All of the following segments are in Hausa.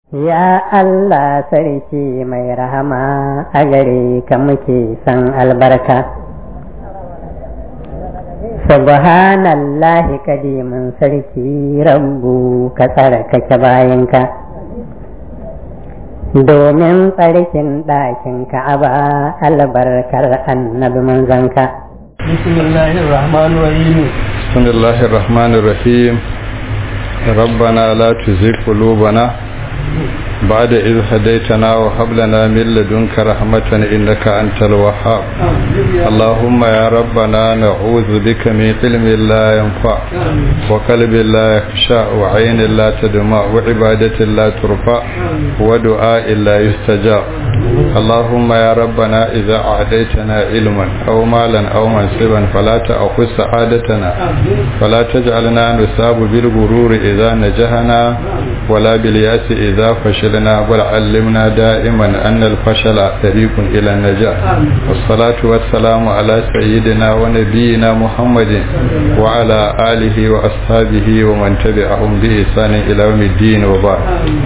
Ya Allah sarki mai rahama a gare ka muke san albarka. Subhanallahi kadimin sarki rabbu ka tsarkake bayanka. Domin tsarkin ɗakin ka'aba albarkar annabi manzanka. Bismillahir Rahmanir Rahim. Bismillahir Rahmanir Rahim. ربنا لا تزغ قلوبنا بعد إذ هديتنا وهب لنا من لدنك رحمة إنك أنت الوهاب اللهم يا ربنا نعوذ بك من علم لا ينفع وقلب لا يخشع وعين لا تدمع وعبادة لا ترفع ودعاء لا يستجاب اللهم يا ربنا إذا أعديتنا علما أو مالا أو منصبا فلا تأخذ سعادتنا فلا تجعلنا نصاب بالغرور إذا نجحنا ولا بالياس إذا فشلنا بل علمنا دائما أن الفشل طريق إلى النجاح والصلاة والسلام على سيدنا ونبينا محمد وعلى آله وأصحابه ومن تبعهم بإحسان إلى يوم الدين وبعد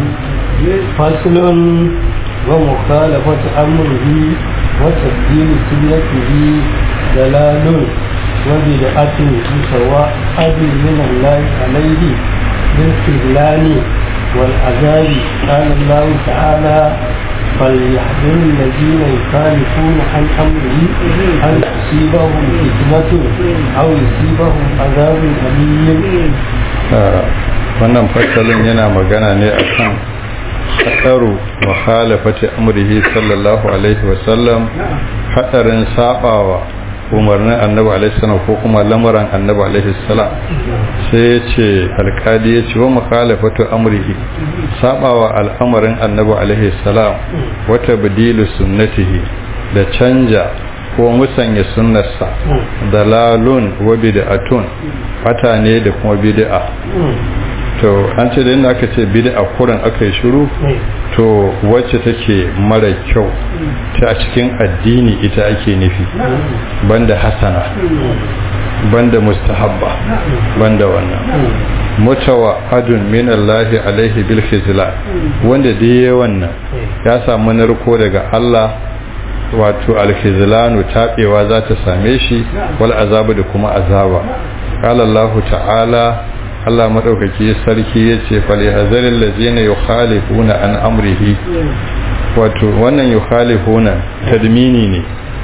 فصل ومخالفة أمره وتبديل سنته دلال وبدعة سواء من الله عليه بالخذلان والعذاب قال الله تعالى فليحذر الذين يخالفون عن امره ان تصيبهم فتنه او يصيبهم عذاب اليم wannan fasalin yana magana ne akan hadaru wa khalafati amrihi sallallahu alaihi wasallam hadarin sabawa umarnin annabi alaihi salam ko kuma lamuran annabi alaihi salam sai ya ce alkadi ya ce wa mukhalafatu amrihi sabawa al'amarin annabi alaihi salam wata badilu sunnatihi da canja ko musanya sunnarsa dalalun wa bid'atun fata ne da kuma bid'a to an ce da inda aka ce bid'a kurin aka yi shiru to wacce take mara kyau ta cikin addini ita ake nufi banda hasana banda mustahabba banda wannan mutawa adun min Allah alaihi bil khizla wanda dai wannan ya samu narko daga Allah wato alkhizlanu tabewa za ta same shi wal azabu da kuma azaba qala Allah ta'ala Allah maɗaukaki sarki ya ce falihazarin lazina yi khalifuna an amrihi wato wannan yi khalifuna tadmini ne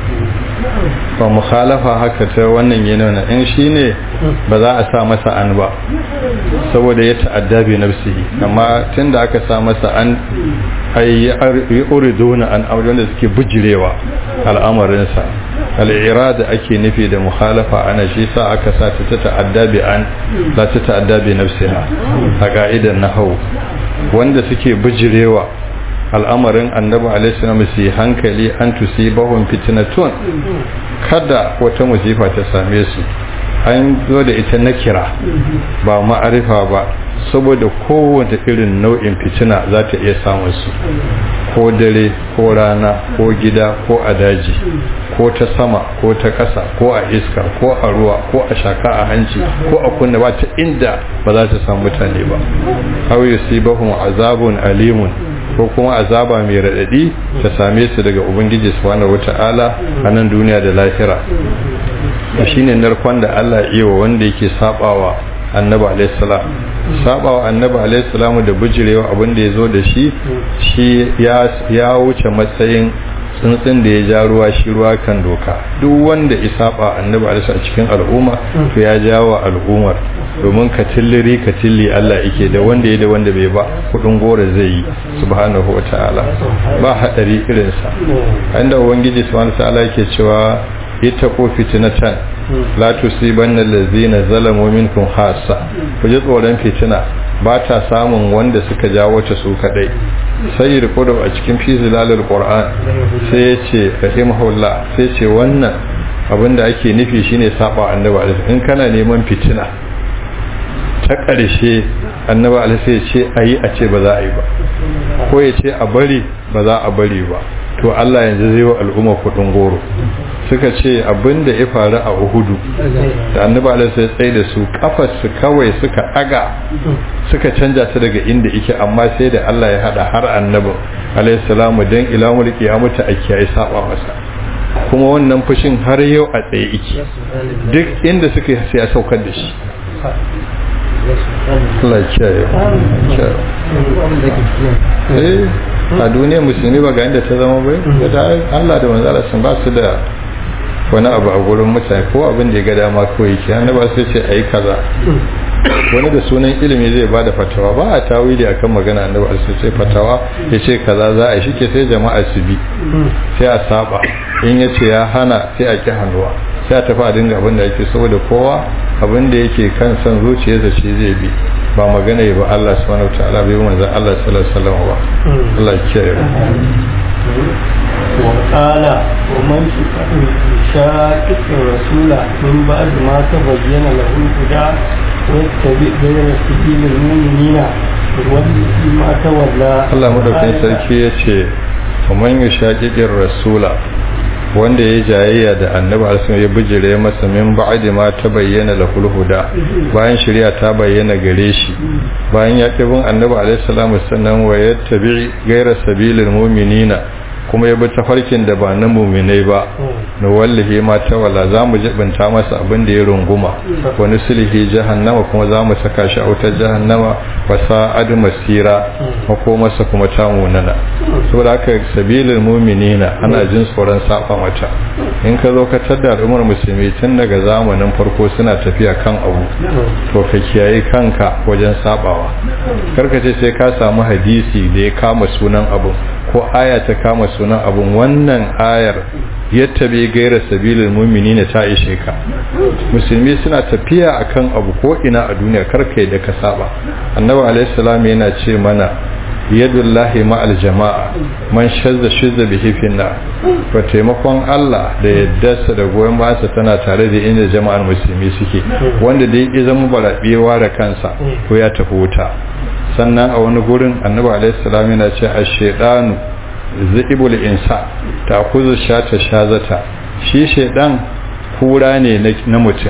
ba mukhalafa haka ta wannan yana in shi ne ba za a sa masa an ba saboda ya ta'adda bi nafsihi amma tunda aka sa masa an ay yuriduna an amri wanda suke bujirewa al'amarinsa al'irada ake nufi da mukhalafa ana shi sa aka sa ta ta ta'adda bi an la ta ta'adda bi nafsiha a ka'idan nahwu wanda suke bujirewa al'amarin annabi alaihi salam su hankali an tusibahum fitnatun kada wata musifa ta same su an zo da ita na kira ba ma'arifa ba saboda kowace irin nau'in fitina za ta iya samun su ko dare ko rana ko gida ko a daji ko ta sama ko ta ƙasa ko a iska ko a ruwa ko a shaka a hanci ko a kunna ba ta inda ba za ta samu mutane ba aw yusibahum azabun alimun ko kuma azaba mai raɗaɗi ta same su daga ubangiji subhanahu wata'ala a nan duniya da lahira shine narkon da Allah iya wa wanda yake sabawa annabi alaihi salam sabawa annabi alaihi salam da bijirewa abin da yazo da shi shi ya ya wuce matsayin tsuntsun da ya ja ruwa shi ruwa kan doka duk wanda ya saba annabi alaihi a cikin al'umma to ya jawo al'ummar domin ka tilliri ka tilli Allah yake da wanda ya da wanda bai ba kudin gora zai yi subhanahu wataala ba hadari irin sa inda ubangiji subhanahu wataala yake cewa ittaqu fitnatan la tusibanna allazina zalamu minkum khassa ku ji tsoron fitina ba ta samun wanda suka jawo ta su kadai sai da kodo a cikin fizilalul qur'an sai ya ce rahimahullah sai ce wannan abinda ake nufi shine saba annabi alaihi in kana neman fitina ta ƙarshe annabi alaihi sai ya ce ayi a ce ba za a yi ba ko ya ce a bari ba za a bari ba to Allah yanzu zai wa al'umma kudin goro suka ce abinda ya faru a Uhudu da annabi Allah sai tsaye da su kafar su kawai suka aga suka canja ta daga inda yake amma sai da Allah ya hada har annabi alaihi salamu dan ilamul qiyamata a kiyaye saba masa kuma wannan fushin har yau a tsaye yake duk inda suka sai ya saukar da shi Allah ya kiyaye eh a duniya musulmi ba ga inda ta zama bai da Allah da manzala sun ba su da wani abu a gurin mutane ko abin da ya ga dama kawai yake annaba sai ce ayi kaza wani da sunan ilimi zai bada fatawa ba a tawili akan magana annabi sai ce fatawa ya ce kaza za a yi shike sai jama'a su bi sai a saba in ya ce ya hana sai a ki hannuwa sai a tafi a dinga abin da yake saboda kowa abin da yake kan san zuciyarsa shi zai bi ba magana ya ba Allah subhanahu wataala bai manzon Allah sallallahu alaihi wasallam ba Allah ya kiyaye وقال ومن شاكك الرسول من بعد ما تبين له الهدى ويتبع غير سبيل المؤمنين يوله ما تولى Allah madaukakin sarki ya ce ومن يشاكك الرسول wanda ya jayayya da annabi alaihi ya bijire masa min ba'di ma ta bayyana lahul huda bayan shari'a ta bayyana gare shi bayan ya kibin annabi alaihi salamu sannan wa yattabi ghayra sabilil mu'minina kuma ya bi tafarkin da ba na muminai ba na wallahi ma ta wala za mu jibinta masa abin da ya runguma wani sulhi jahannama kuma za mu saka shi a wutar jahannama wa sa'ad masira mako masa kuma ta munana saboda haka sabilin muminina ana jin tsoron saba mata in ka zo ka tada al'ummar musulmi tun daga zamanin farko suna tafiya kan abu to ka kiyaye kanka wajen sabawa karka ce sai ka samu hadisi da ya kama sunan abu ko aya ta kama sunan abun wannan ayar yadda bai gaira sabilin mumini na ta ishe ka musulmi suna tafiya akan abu ko ina a duniya karka da ka saba annabi alaihi salam yana ce mana yadullahi ma'al jama'a man shazza shazza bihi finna to taimakon Allah da yaddarsa da goyon bayansa tana tare da inda jama'ar musulmi suke wanda dai ya zama barabewa da kansa to ya tafi wuta sannan a wani gurin annabi alaihi salam yana ce ash-shaytanu zaibul insa ta kuzu shata shazata shi shaydan kura ne na mutum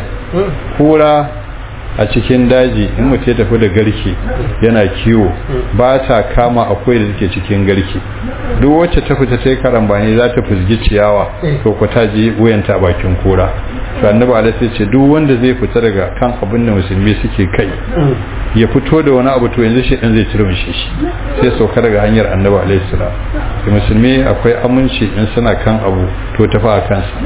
kura a cikin daji in mutum ya tafi da garki yana kiwo ba ta kama akwai da take cikin garki duk wacce ta fita sai karambani za ta fusgi ciyawa to ku ta ji wuyanta a bakin kura to annabi alaihi ce duk wanda zai fita daga kan abin da musulmi suke kai ya fito da wani abu to yanzu shi din zai turmushe shi sai sauka daga hanyar annabi alaihi salam da musulmi akwai aminci in suna kan abu to tafi a kansa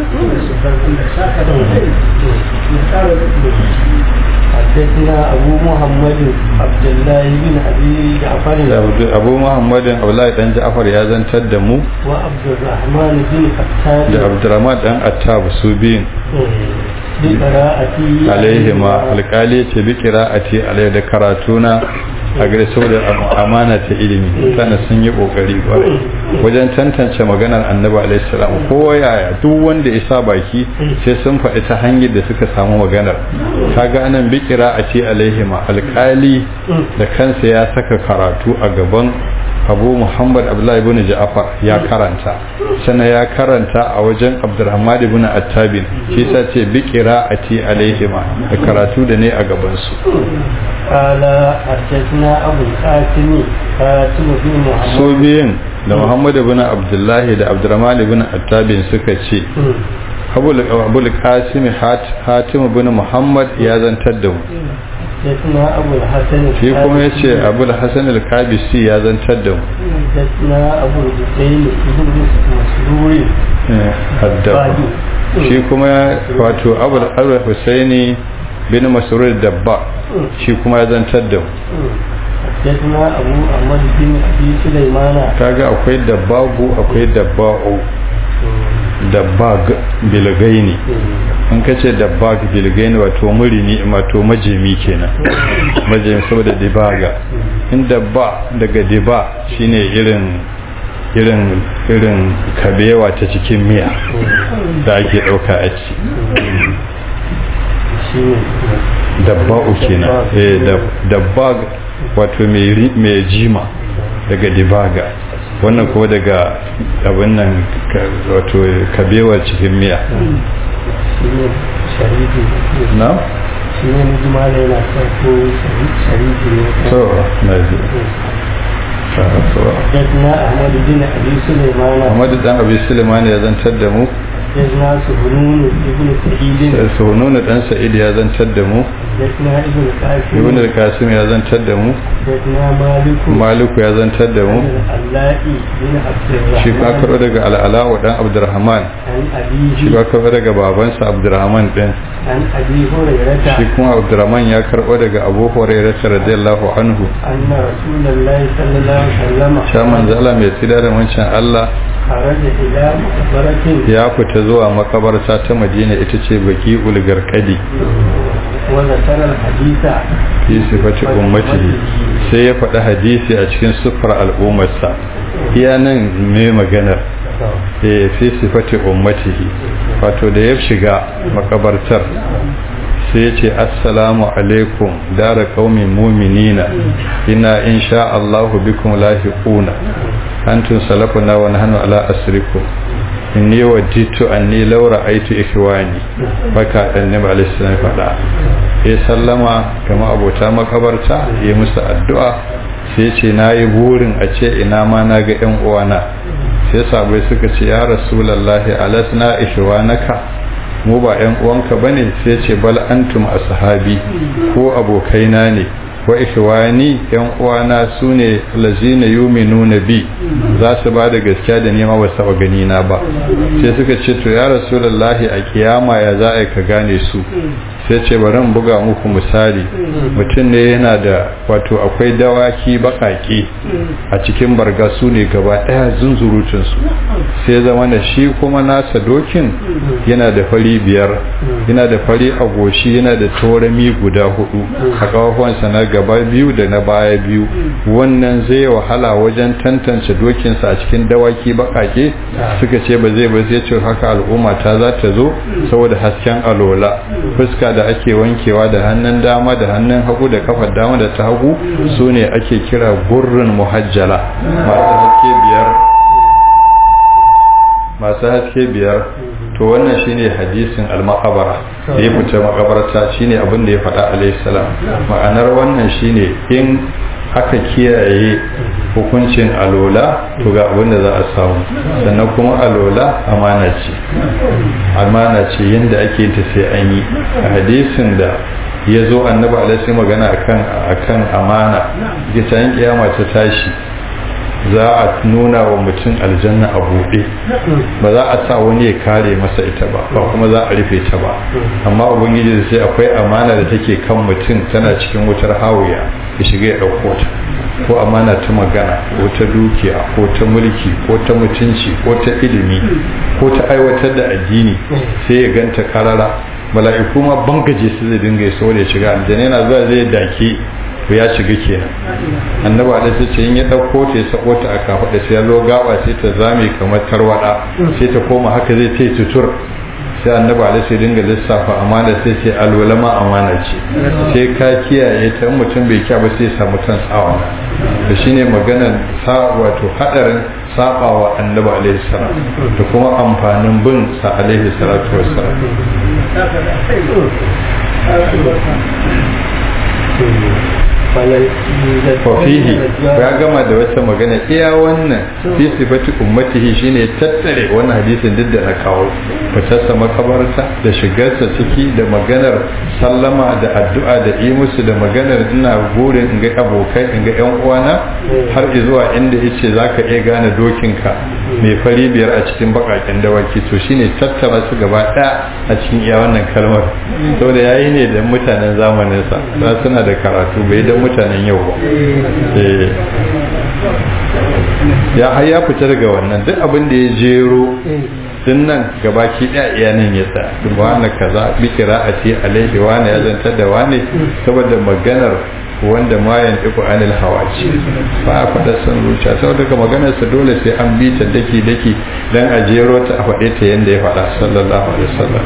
حدثنا أبو محمد عبد الله بن أبي جعفر أبو محمد عبد الله بن جعفر يا زن تدمو وعبد الرحمن بن حتاب da Abdurrahman dan Attab su biyun بقراءتي alaihima alkali ce bi qira'ati alai da karatuna a gare saboda amana ta ilimi sana sun yi kokari kwarai wajen tantance maganar annabi alaihi salam ko yaya duk wanda ya sa baki sai sun faɗi ta hanyar da suka samu maganar kaga anan bi qira'ati alaihima alkali da kansa ya saka karatu a gaban abu muhammad abdullahi ibn ja'far ya karanta sannan ya karanta a wajen abdurrahman ibn attabin shi sa ce bi qira'ati alaihima da karatu da ne a gaban su قال حدثنا أبو القاسم قاسم بن محمد so biyin da muhammad ibn abdullahi da abdurrahman ibn attabin suka ce abul qasim hatim ibn muhammad ya zantar da mu حدثنا أبو الحسن shi kuma ya ce abul hasan al-kabisi ya zantar da mu حدثنا أبو الحسين بن مسرور haddaba shi kuma wato abul al-husaini bin masrur dabba shi kuma ya zantar da mu حدثنا أبو أحمد بن أبي سليمان kaga akwai dabbagu akwai dabba'u dabbag bilgaini in ka ce dabbag bilgaini wato murini wato majemi kenan majemi saboda dibaga in dabba daga diba shine irin irin irin kabewa ta cikin miya da ake ɗauka a ci dabba'u kenan eh dabbag wato mai jima daga dibaga wannan kuma daga abin nan wato kabewar cikin miya na? shi ne mujimala yana farko sharifi ne so na ji حدثنا أحمد بن أبي سليمان Ahmadu dan Abi Sulaiman ya zantar da mu حدثنا سهنون بن سعيد Suhununu dan Sa'id ya zantar da mu حدثنا ابن قاسم Ibn al-Qasim ya zantar da mu حدثنا مالك Maliku ya zantar da mu بن اللائي بن عبد shi ba الرحمن karɓo daga al'ala'u dan Abdurrahman عن shi أبيه ba karɓo daga babansa Abdurrahman din عن أبي هريرة shi kuma Abdurrahman ya karɓo daga Abu Hurairah radiyallahu anhu أن رسول الله صلى الله عليه وسلم sha manzo Allah mai tsida da wancan Allah خرج إلى مقبرة ya fita zuwa makabarta ta Madina ita ce baki ulgarkadi وذكر الحديث fi sifati ummatihi sai ya faɗi hadisi a cikin siffar al'ummarsa iya nan mai maganar eh fi sifati ummatihi wato da ya shiga makabartar sai ya ce assalamu alaikum dara qaumin mu'minina ina insha Allahu bikum lahiquna antum salafuna wa nahnu ala asrikum inni wajidtu anni law ra'aytu ikhwani baka annabi alaihi salam fada ya sallama kama abota makabarta ya musu addu'a sai ce nayi burin a ce ina ma na ga yan uwana sai sabai suka ce ya rasulullahi alasna ikhwanaka mu ba yan uwanka bane sai ce bal antum ashabi ko abokaina ne wa ikhwani yan uwana sune lazina yu'minuna bi za su ba da gaskiya da nema ba saba gani na ba sai suka ce to ya rasulullahi a kiyama ya za a ka gane su sai ce bari in buga muku misali mutum ne yana da wato akwai dawaki bakaki a cikin barga su ne gaba daya zunzurutun su sai zama da shi kuma nasa dokin yana da fari biyar yana da fari a goshi yana da torami guda hudu a kafafuwansa na gaba biyu da na baya biyu wannan zai wahala wajen tantance dokinsa a cikin dawaki bakake suka ce ba zai ba sai ce haka al'umma ta za ta zo saboda hasken alola fuska da ake wankewa da hannun dama da hannun hagu da kafar dama da ta hagu su ne ake kira gurrin muhajjala masu haske biyar masu haske biyar to wannan shine hadisin al-maqabara da ya fita makabarta shine abin da ya faɗa alayhi salam ma'anar wannan shine in aka kiyaye hukuncin alola to ga abin da za a samu sannan kuma alola amana ce amana ce yadda ake ta sai an yi a hadisin da ya zo annabi alaihi magana akan akan amana ga tayin kiyama ta tashi za a nuna wa mutum aljanna a buɗe ba za a sa wani ya kare masa ita ba ba kuma za a rufe ta ba amma ubangiji da sai akwai amana da take kan mutum tana cikin wutar hawiya ya shiga ya ɗauko ta ko amana ta magana ko ta dukiya ko ta mulki ko ta mutunci ko ta ilimi ko ta aiwatar da addini sai ya ganta karara mala'iku ma bangaje su zai dinga ya saboda ya shiga aljanna yana zuwa zai dake to ya shiga kenan annabi da sai ce in ya dauko ta ya sako ta a kafa da sai ya zo gaba sai ta zame kamar tarwada sai ta koma haka zai ta tutur sai annabi da sai dinga lissafa amana sai ce alwalama amana ce sai ka kiyaye ta in mutum bai kiya ba sai ya samu kan tsawa da shine maganar sa wato hadarin sabawa annabi alaihi salam da kuma amfanin bin sa alaihi salatu wassalam fafihi ya gama da wata magana iya wannan fi sifati ummatihi shine tattare wannan hadisin duk da na kawo fitarsa makabarta da shigarsa ciki da maganar sallama da addu'a da yi musu da maganar ina burin in ga abokai in ga yan uwana har zuwa inda yace zaka iya gane dokinka mai fari biyar a cikin bakaken dawaki to shine tattara su gaba daya a cikin iya wannan kalmar saboda yayi ne da mutanen zamanin sa suna da karatu bai da mutanen yau ba ya har ya fita daga wannan duk abin da ya jero din nan gabaki daya iya nan ya tsaya wani kaza bi qira'ati alaihi wani ya zantar da wani saboda maganar wanda ma yan iku anil hawaci ba a faɗa son zuciya saboda daga maganar sa dole sai an bi ta daki daki dan a jero ta a faɗe ta yanda ya faɗa sallallahu alaihi wasallam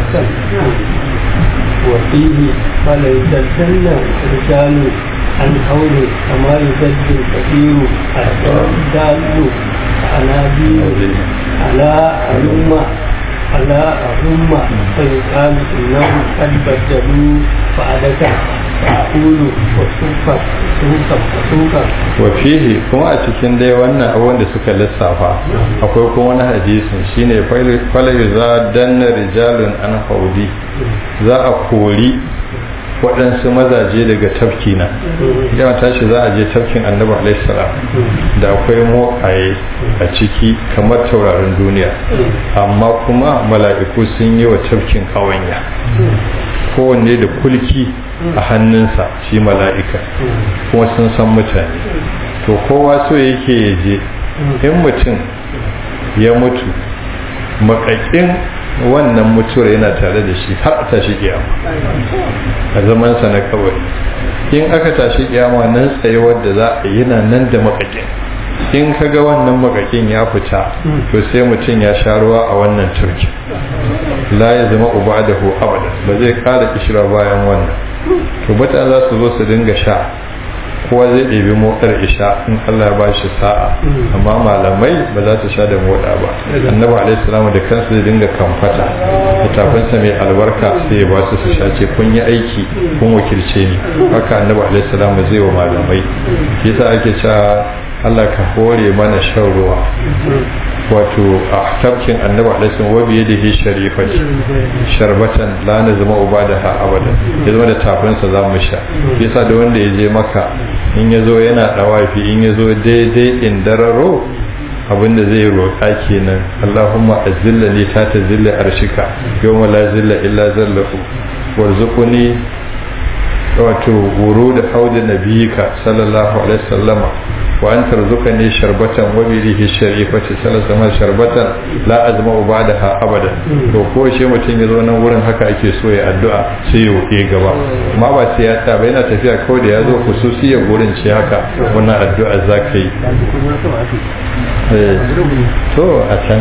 وفيه قال يتسنى رجال عن حول كما يسد الكثير الدال ينادي على ألم على ألم فيقال إنهم قد بدلوا بعدك فأقول وسوفا سوفا وسوفا wafihi kuma a cikin dai wannan abubuwan da suka lissafa akwai kuma wani hadisin shine falai za danna rijalun an haudi za a kori waɗansu mazaje daga tafki na yawan tashi za a je tafkin annabi alaihissalam da akwai mokaye a ciki kamar taurarin duniya amma kuma mala'iku sun yi wa tafkin ƙawanya kowanne da kulki a hannunsa shi mala'ika kuma sun san mutane to kowa so yake ya je in mutum ya mutu makakin wannan mutuwar yana tare da shi har a tashi kiyama a zamansa na kawai in aka tashi kiyama nan tsayuwar da za a yi nan da makakin in ka ga wannan makakin ya fita to sai mutum ya sha ruwa a wannan turki la ya zama uba da hu abada ba zai kara kishira bayan wannan to mutane za su zo su dinga sha kowa zai ɗebi motsar isha in Allah ya ba shi sa'a amma malamai ba za su sha da motsa ba annabi alaihi salamu da kansa zai dinga kamfata littafinsa mai albarka sai ya ba su su sha ce kun yi aiki kun wakilce ni haka annabi alaihi salamu zai wa malamai yasa ake cewa Allah ka hore mana shan ruwa wato a tafkin annabi alaihi salamu wa biye da hi sharifati sharbatan la na zama uba da ha abada ya zama da tafinsa za mu sha yasa da wanda ya je maka in ya zo yana dawafi in ya zo daidai in dararo abinda zai roƙa kenan Allahumma azilla li ta ta zilla arshika yawma la zilla illa zallahu warzuquni wato wuru da haudi nabiyika sallallahu alaihi wasallama wa an tarzuqani sharbatan wa bi rihi sharifati sallallahu alaihi sharbatan la azma ba'daha abada to ko shi mutum ya zo nan wurin haka ake so ya addu'a sai ya wuce gaba amma ba sai ya ta ba yana tafiya kawai da ya zo khususiyar gurin ce haka wannan addu'a zaka yi to a can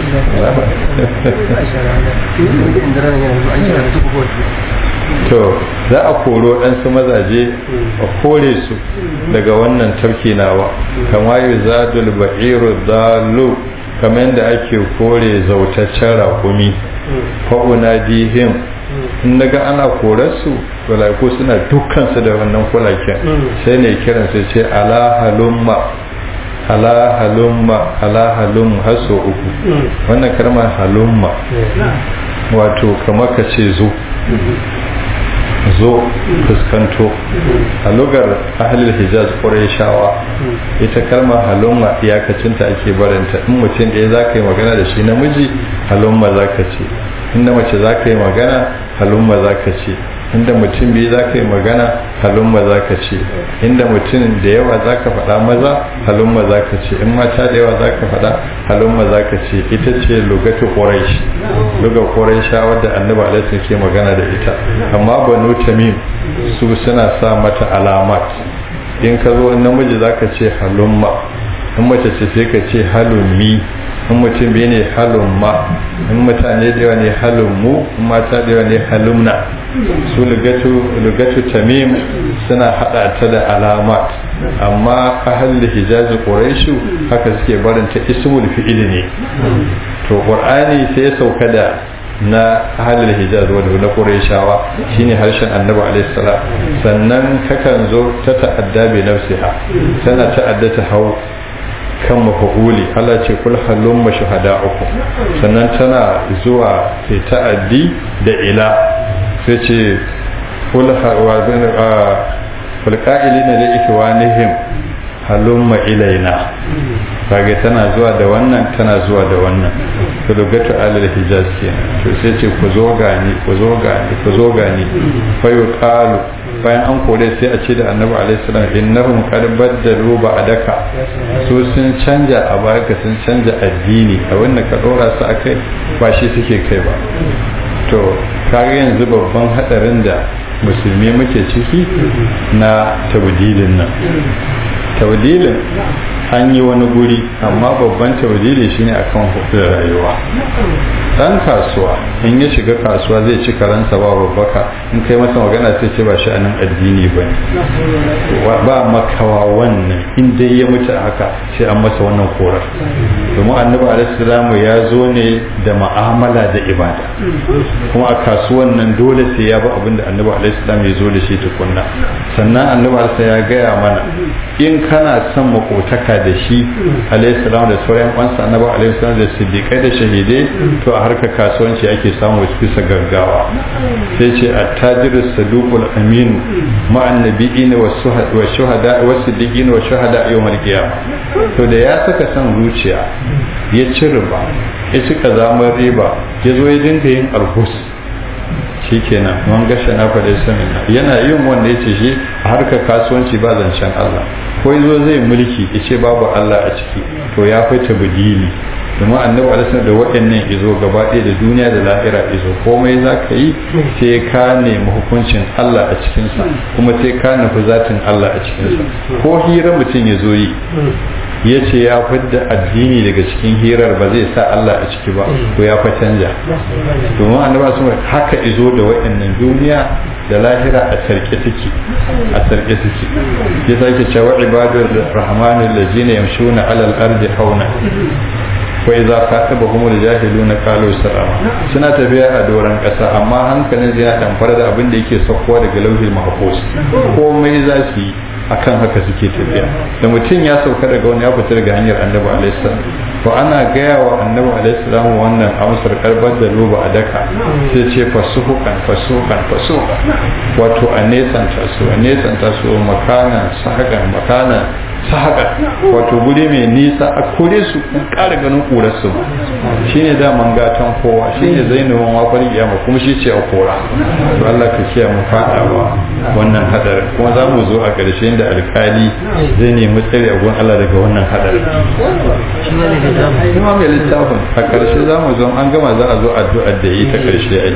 to za a koro ɗansu mazaje a kore su daga wannan tafki nawa kama yi zadul ba'iru zalu kamar yadda ake kore zautaccen raƙumi fa'una dihim in daga ana korarsu walaiku suna dukkansu da wannan kulaken sai ne kiran su ce ala halumma ala halumma ala halum haso uku wannan kalmar halumma wato kamar ka ce zo zo fuskanto a lugar ahalil hijaz shawa ita kalmar halumma iyakacinta ake barinta in mutum ɗaya za ka yi magana da shi namiji halumma za ka ce inda mace za ka yi magana halumma za ka ce inda mutum biyu za ka yi magana halumma za ka ce inda mutum da yawa za ka faɗa maza halumma za ka ce in mata da yawa za ka faɗa halumma za ka ce ita ce lugatu ƙoraish luga ƙoraisha wadda annabi alaihi ke magana da ita amma banu tamim su suna sa mata alamat in ka zo namiji za ka ce halumma in mace ce sai ka ce halummi in mutum biyu ne halumma in mutane da yawa ne halummu in mata da yawa ne halumna su lugatu tamim suna hada ta da alamat amma ahal hijazi quraishu haka suke barinta ismul fi'il ne to qur'ani sai ya sauka da na ahalul hijaz wanda na qurayshawa shine harshen annabi alaihi salam sannan kakan zo ta ta'adda bi nafsiha tana ta'adda ta hau kan mafa'uli Allah ce kul halum uku sannan tana zuwa sai ta'addi da ila sai ce kul qa'ilina li ikwanihim halumma ilaina kage tana zuwa da wannan tana zuwa da wannan to lugatu alal hijaz kenan to sai ce ku zo gani ku zo gani ku zo gani fa yuqalu bayan an kore sai a ce da annabi alaihi salam innahum qad baddalu ba'daka su sun canja a baka sun canja addini a wannan ka dora su akai ba shi suke kai ba to kage yanzu babban hadarin da musulmi muke ciki na tabdilin nan tabdilin an yi wani guri amma babban tabdili shine akan hukumar rayuwa dan kasuwa in ya shiga kasuwa zai ci karansa ba babbaka in kai masa magana sai ce ba shi anan addini ba ba makawa wannan in dai ya mutu haka sai an masa wannan korar domin annabi alaihi ya zo ne da ma'amala da ibada kuma a kasuwan nan dole sai ya bi abin da annabi alaihi ya zo da shi tukunna sannan annabi alaihi ya gaya mana in kana son makotaka da shi alaihi da sauran kwansa annabi alaihi da siddiqai da shahidai to a harkar kasuwanci ake samu bisa gaggawa sai ce attajiru saduqul amin ma'an nabiyina wa shuhada wa siddiqina wa shuhada yawmal qiyamah to da ya saka son zuciya ya ci riba ya ci kazamar riba ya zo ya dinga yin alhus shikenan man gasha na fa samina yana yin wanda yace shi a harkar kasuwanci ba zancen Allah ko yazo zai mulki yace babu Allah a ciki to ya fita bidili domin annabi alaihi da waɗannan izo gaba ɗaya da duniya da lahira izo komai za ka yi sai ka nemi hukuncin Allah a cikinsa kuma sai ka nufi zatin Allah a cikinsa ko hira mutum ya zo yi ya ce ya fidda addini daga cikin hirar ba zai sa Allah a ciki ba ko ya fa canja domin annabi sun haka izo da waɗannan duniya da lahira a sarki take a sarki take ya sake cewa ibadur rahmanul ladzina yamshuna alal ardi hauna wa idza khatabahum al-jahiluna qalu salama suna tafiya a doran kasa amma hankalin zai dan fara da abin da yake saukowa daga lauhil mahfuz komai za su yi akan haka suke tafiya da mutum ya sauka daga wani ya fita daga hanyar annabi alaihi salam to ana gaya wa annabi alaihi salam wannan amsar karbar da roba a daka sai ce fasuhukan fasuhukan fasuhukan wato a nesanta su a nesanta su makana sahakan makana sahaka wato guri mai nisa a kore su kun ƙara ganin ƙurar su shine daman gatan kowa shine zainabin wafar kiyama kuma shi ce a kora to Allah ka kiyaye mu fadawa wannan hadarin kuma za mu zo a ƙarshe da alkali zai nemi tsare a gun Allah daga wannan hadarin kuma mai littafin a ƙarshe za mu zo an gama za a zo addu'ar da yi ta ƙarshe ai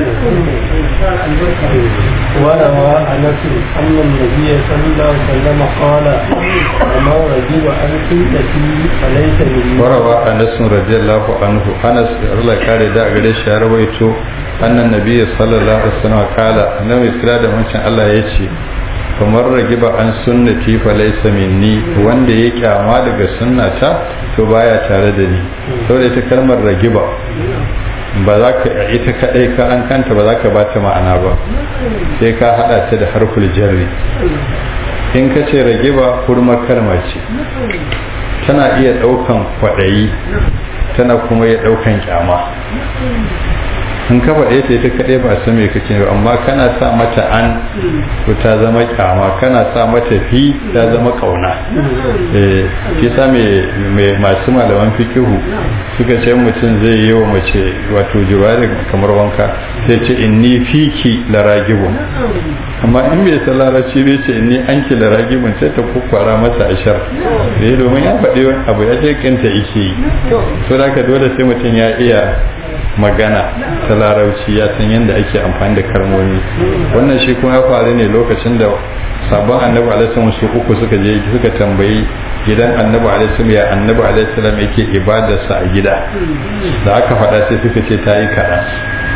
وروى انس ان النبي صلى الله عليه وسلم قال وما رجب عن سنتي فليس مني وروى انس رضي الله عنه انس الله kare da gare shi ya rawaito annan nabi sallallahu alaihi wasallam kala annabi kira da wancan Allah ya ce kamar ragiba an sunnati fa laysa minni wanda ya kyama daga sunnata to baya tare da ni saboda ita kalmar ragiba ba za ka ita kadai ka an kanta ba za ka bata ma'ana ba sai ka hada ta da harful jarri in ka ce ragiba kurmar kalma ce tana iya daukan kwadayi tana kuma iya daukan kyama in ka faɗe ta ita kaɗai ba san me kake ba amma kana sa mata an to ta zama kyama kana sa mata fi ta zama kauna eh shi sa me masu malaman fikihu suka ce mutum zai yi wa mace wato jiwari kamar wanka sai ce inni fiki laragibun amma in bai san larabci bai ce inni anki laragibun sai ta kukwara masa ashar da domin ya faɗi abu ya ce kinta ike yi to da dole sai mutum ya iya magana ta larauci ya san yadda ake amfani da kalmomi wannan shi kuma ya faru ne lokacin da sabon annabi alaihi su uku suka je suka tambayi gidan annabi alaihi ya annabi alaihi yake ibadarsa a gida da aka faɗa sai suka ce ta yi kaɗan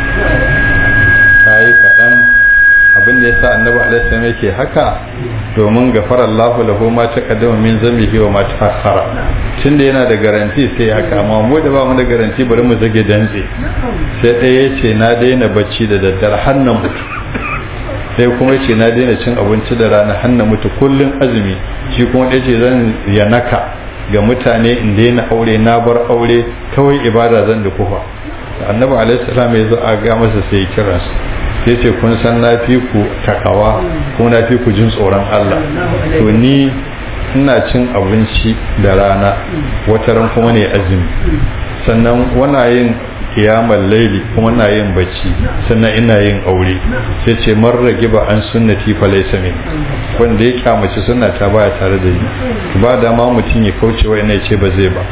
ta yi kaɗan abin da ya sa annabi alaihi yake haka domin gafara Allahu lahu ma taqaddama min zambihi wa ma ta'akhkhara tunda yana da garanti sai haka amma mu da ba mu da garanti bari mu zage dantse sai ɗaya ya ce na daina bacci da daddare har na mutu sai kuma ce na daina cin abinci da rana har na mutu kullun azumi shi kuma ɗaya ce zan yanaka ga mutane in daina aure na bar aure kawai ibada zan da kufa annabi alaihi salam ya zo a ga masa sai kiransu sai ce kun san na fi ku takawa kuma na fi ku jin tsoron Allah to ni ina cin abinci da rana wataran kuma ne azumi sannan wana yin kiyamar laili kuma na yin bacci sannan ina yin aure sai ce man rage ba an sunnati fa laysa min wanda ya kyamaci sunna ta baya tare da ni ba da ma mutum ya kauce wa ina ce ba zai ba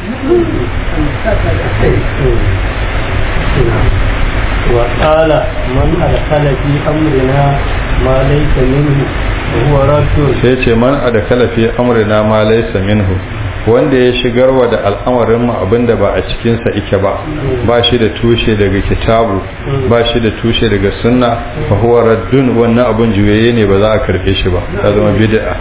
وقال من أدخل في أمرنا ما ليس منه وهو رد sai ce man adkhala fi amrina ma laysa minhu wanda ya shigarwa da al'amarin mu abinda ba a cikin sa yake ba ba shi da tushe daga kitabu ba shi da tushe daga sunna fa huwa raddun wannan abun juyaye ne ba za a karbe shi ba ta zama bid'a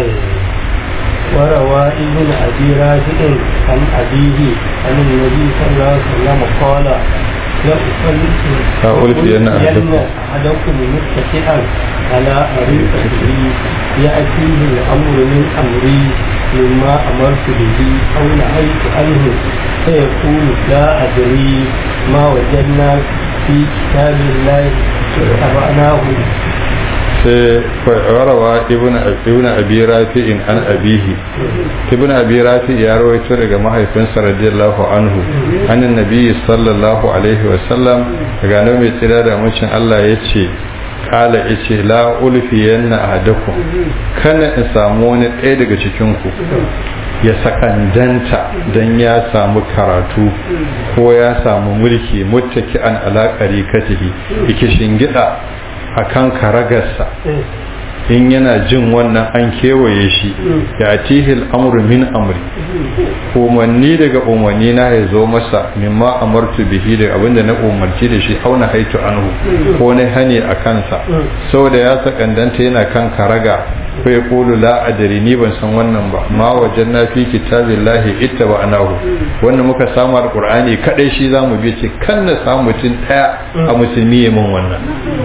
وروى ابن أبي راشد عن أبيه عن النبي صلى الله عليه وسلم قال لألفين أحدكم أحدكم متكئا على أريكته يأتيه الأمر من أمري مما أمرت به أو نهيت عنه فيقول لا أدري ما وجدنا في كتاب الله اتبعناه sai warawa ibn ibn abi rafi'in an abihi ibn abi rafi ya rawaito daga mahaifinsa radiyallahu anhu annan nabi sallallahu alaihi wa sallam daga nan mai tsira da mucin Allah yace kala yace la ulfi yanna ahadakum kana in samu wani ɗaya daga cikin ku ya sakandanta dan ya samu karatu ko ya samu mulki muttaki an alaƙari katihi yake shingida akan karagarsa in yana jin wannan an kewaye shi ya tihil amru min amri umarni daga umarni na ya zo masa mimma amartu bihi da abinda na umarci da shi auna haitu anhu ko na hani a kansa saboda ya sakandanta yana kan karaga ko ya kulu la adari ni ban san wannan ba ma wajen na fi kitabillahi ittaba anahu wannan muka samu alqur'ani kadai shi zamu bi ce kan na samu mutum daya a musulmi ya mun wannan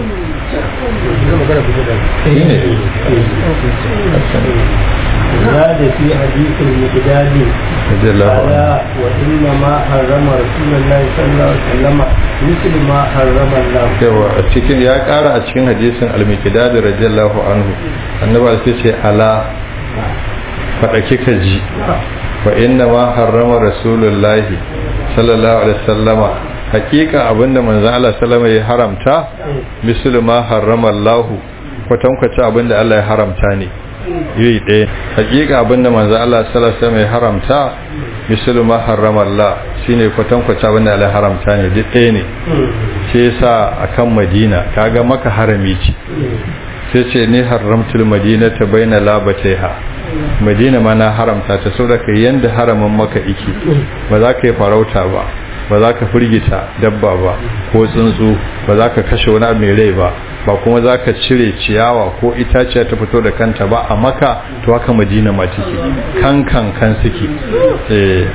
زاد في حديث المقداد رضي الله عنه قال وإنما حرم رسول الله صلى الله عليه وسلم مثل ما حرم الله yawa a cikin ya kara a cikin hadisin al-miqdad radiyallahu anhu annabi sai ce ala fada kika ji wa inna ma harrama rasulullahi sallallahu alaihi wasallama hakika abinda manzon Allah sallama ya haramta mislu ma harrama Allah kwatankwacin abinda Allah ya haramta ne iri ɗaya hakika abinda manzon Allah sallallahu alaihi wasallama ya haramta mislu ma harrama Allah shine kwatankwacin abinda Allah ya haramta ne duk ɗaya ne shi yasa akan Madina kaga maka harami ce sai ce ni haramtul madinata baina labataiha madina ma na haramta ta saboda kai yanda haramin maka iki ba za ka yi farauta ba ba za ka firgita dabba ba ko tsuntsu ba za ka kashe wani abu mai rai ba ba kuma za ka cire ciyawa ko itaciya ta fito da kanta ba a maka to haka madina ma take kan kan kan suke eh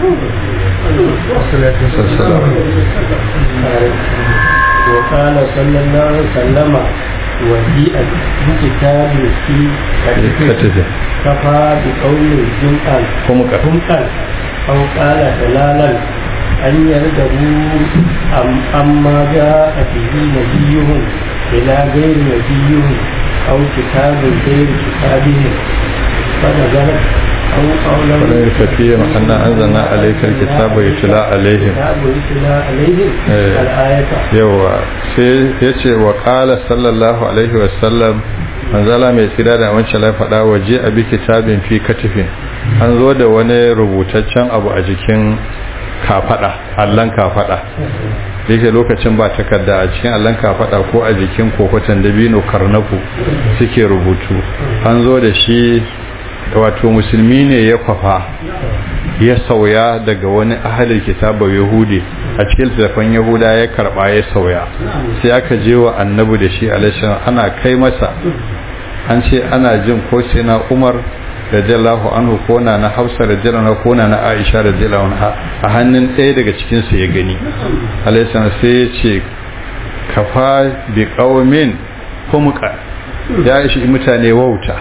وقال صلى الله عليه وسلم وجيء بكتاب في katife كفى بقول جمعا kuma ka حمقا أو قال دلالا أن يرغبوا أم أما جاء به نبيهم إلى غير نبيهم أو كتاب غير كتابهم فنزلت أو قولا ولا يكفيهم أن أنزلنا عليك الكتاب يتلى عليهم كتاب يتلى عليهم إيه. الآية yawa sai ya ce wa ƙala sallallahu alaihi wasallam manzala mai tsira da wancan lai faɗa waje a bi kitabin fi katifin an zo da wani rubutaccen abu a jikin kafaɗa allon kafaɗa da yake lokacin ba takarda a cikin allon kafaɗa ko a jikin kokotan dabino karnaku suke rubutu an zo da shi wato musulmi ne ya kwafa ya sauya daga wani ahalin kitaba yahudi a cikin littattafan yahuda ya karba ya sauya sai aka je wa annabi da shi alaihi ana kai masa an ce ana jin ko sai na umar radiyallahu anhu ko na na hafsa radiyallahu anha ko na na aisha radiyallahu anha a hannun ɗaya daga cikin su ya gani alaihi sai ya ce kafa bi qaumin humqa ya ishi mutane wauta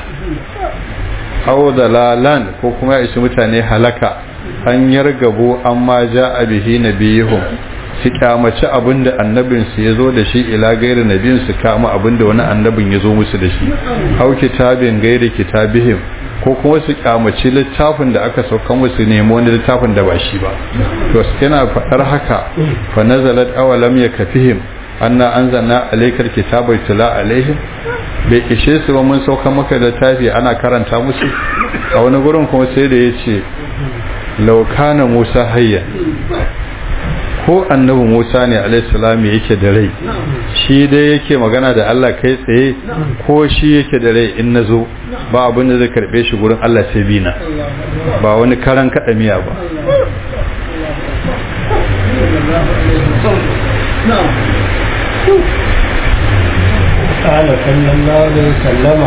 aw dalalan ko kuma ya ishi mutane halaka an yargabo amma ja bihi nabiyuhum su kyamaci abinda annabin su yazo da shi ila gairi nabiyin su kama abinda wani annabin yazo musu da shi aw kitabin gairi kitabihim ko kuma su kyamaci littafin da aka sauka musu nemo wani littafin da ba shi ba to yana faɗar haka fa nazalat awalam yakfihim anna anzalna alaykal kitaba yutla alaihim bai ishe su ba mun sauka maka da tafi ana karanta musu a wani gurin kuma sai da yace law kana musa hayya ko annabi Musa ne alaihissalam yake da rai shi dai yake magana da Allah kai tsaye ko shi yake da rai in nazo ba abin da zai karbe shi gurin Allah sai bina ba wani karan kada miya ba قال صلى الله عليه وسلم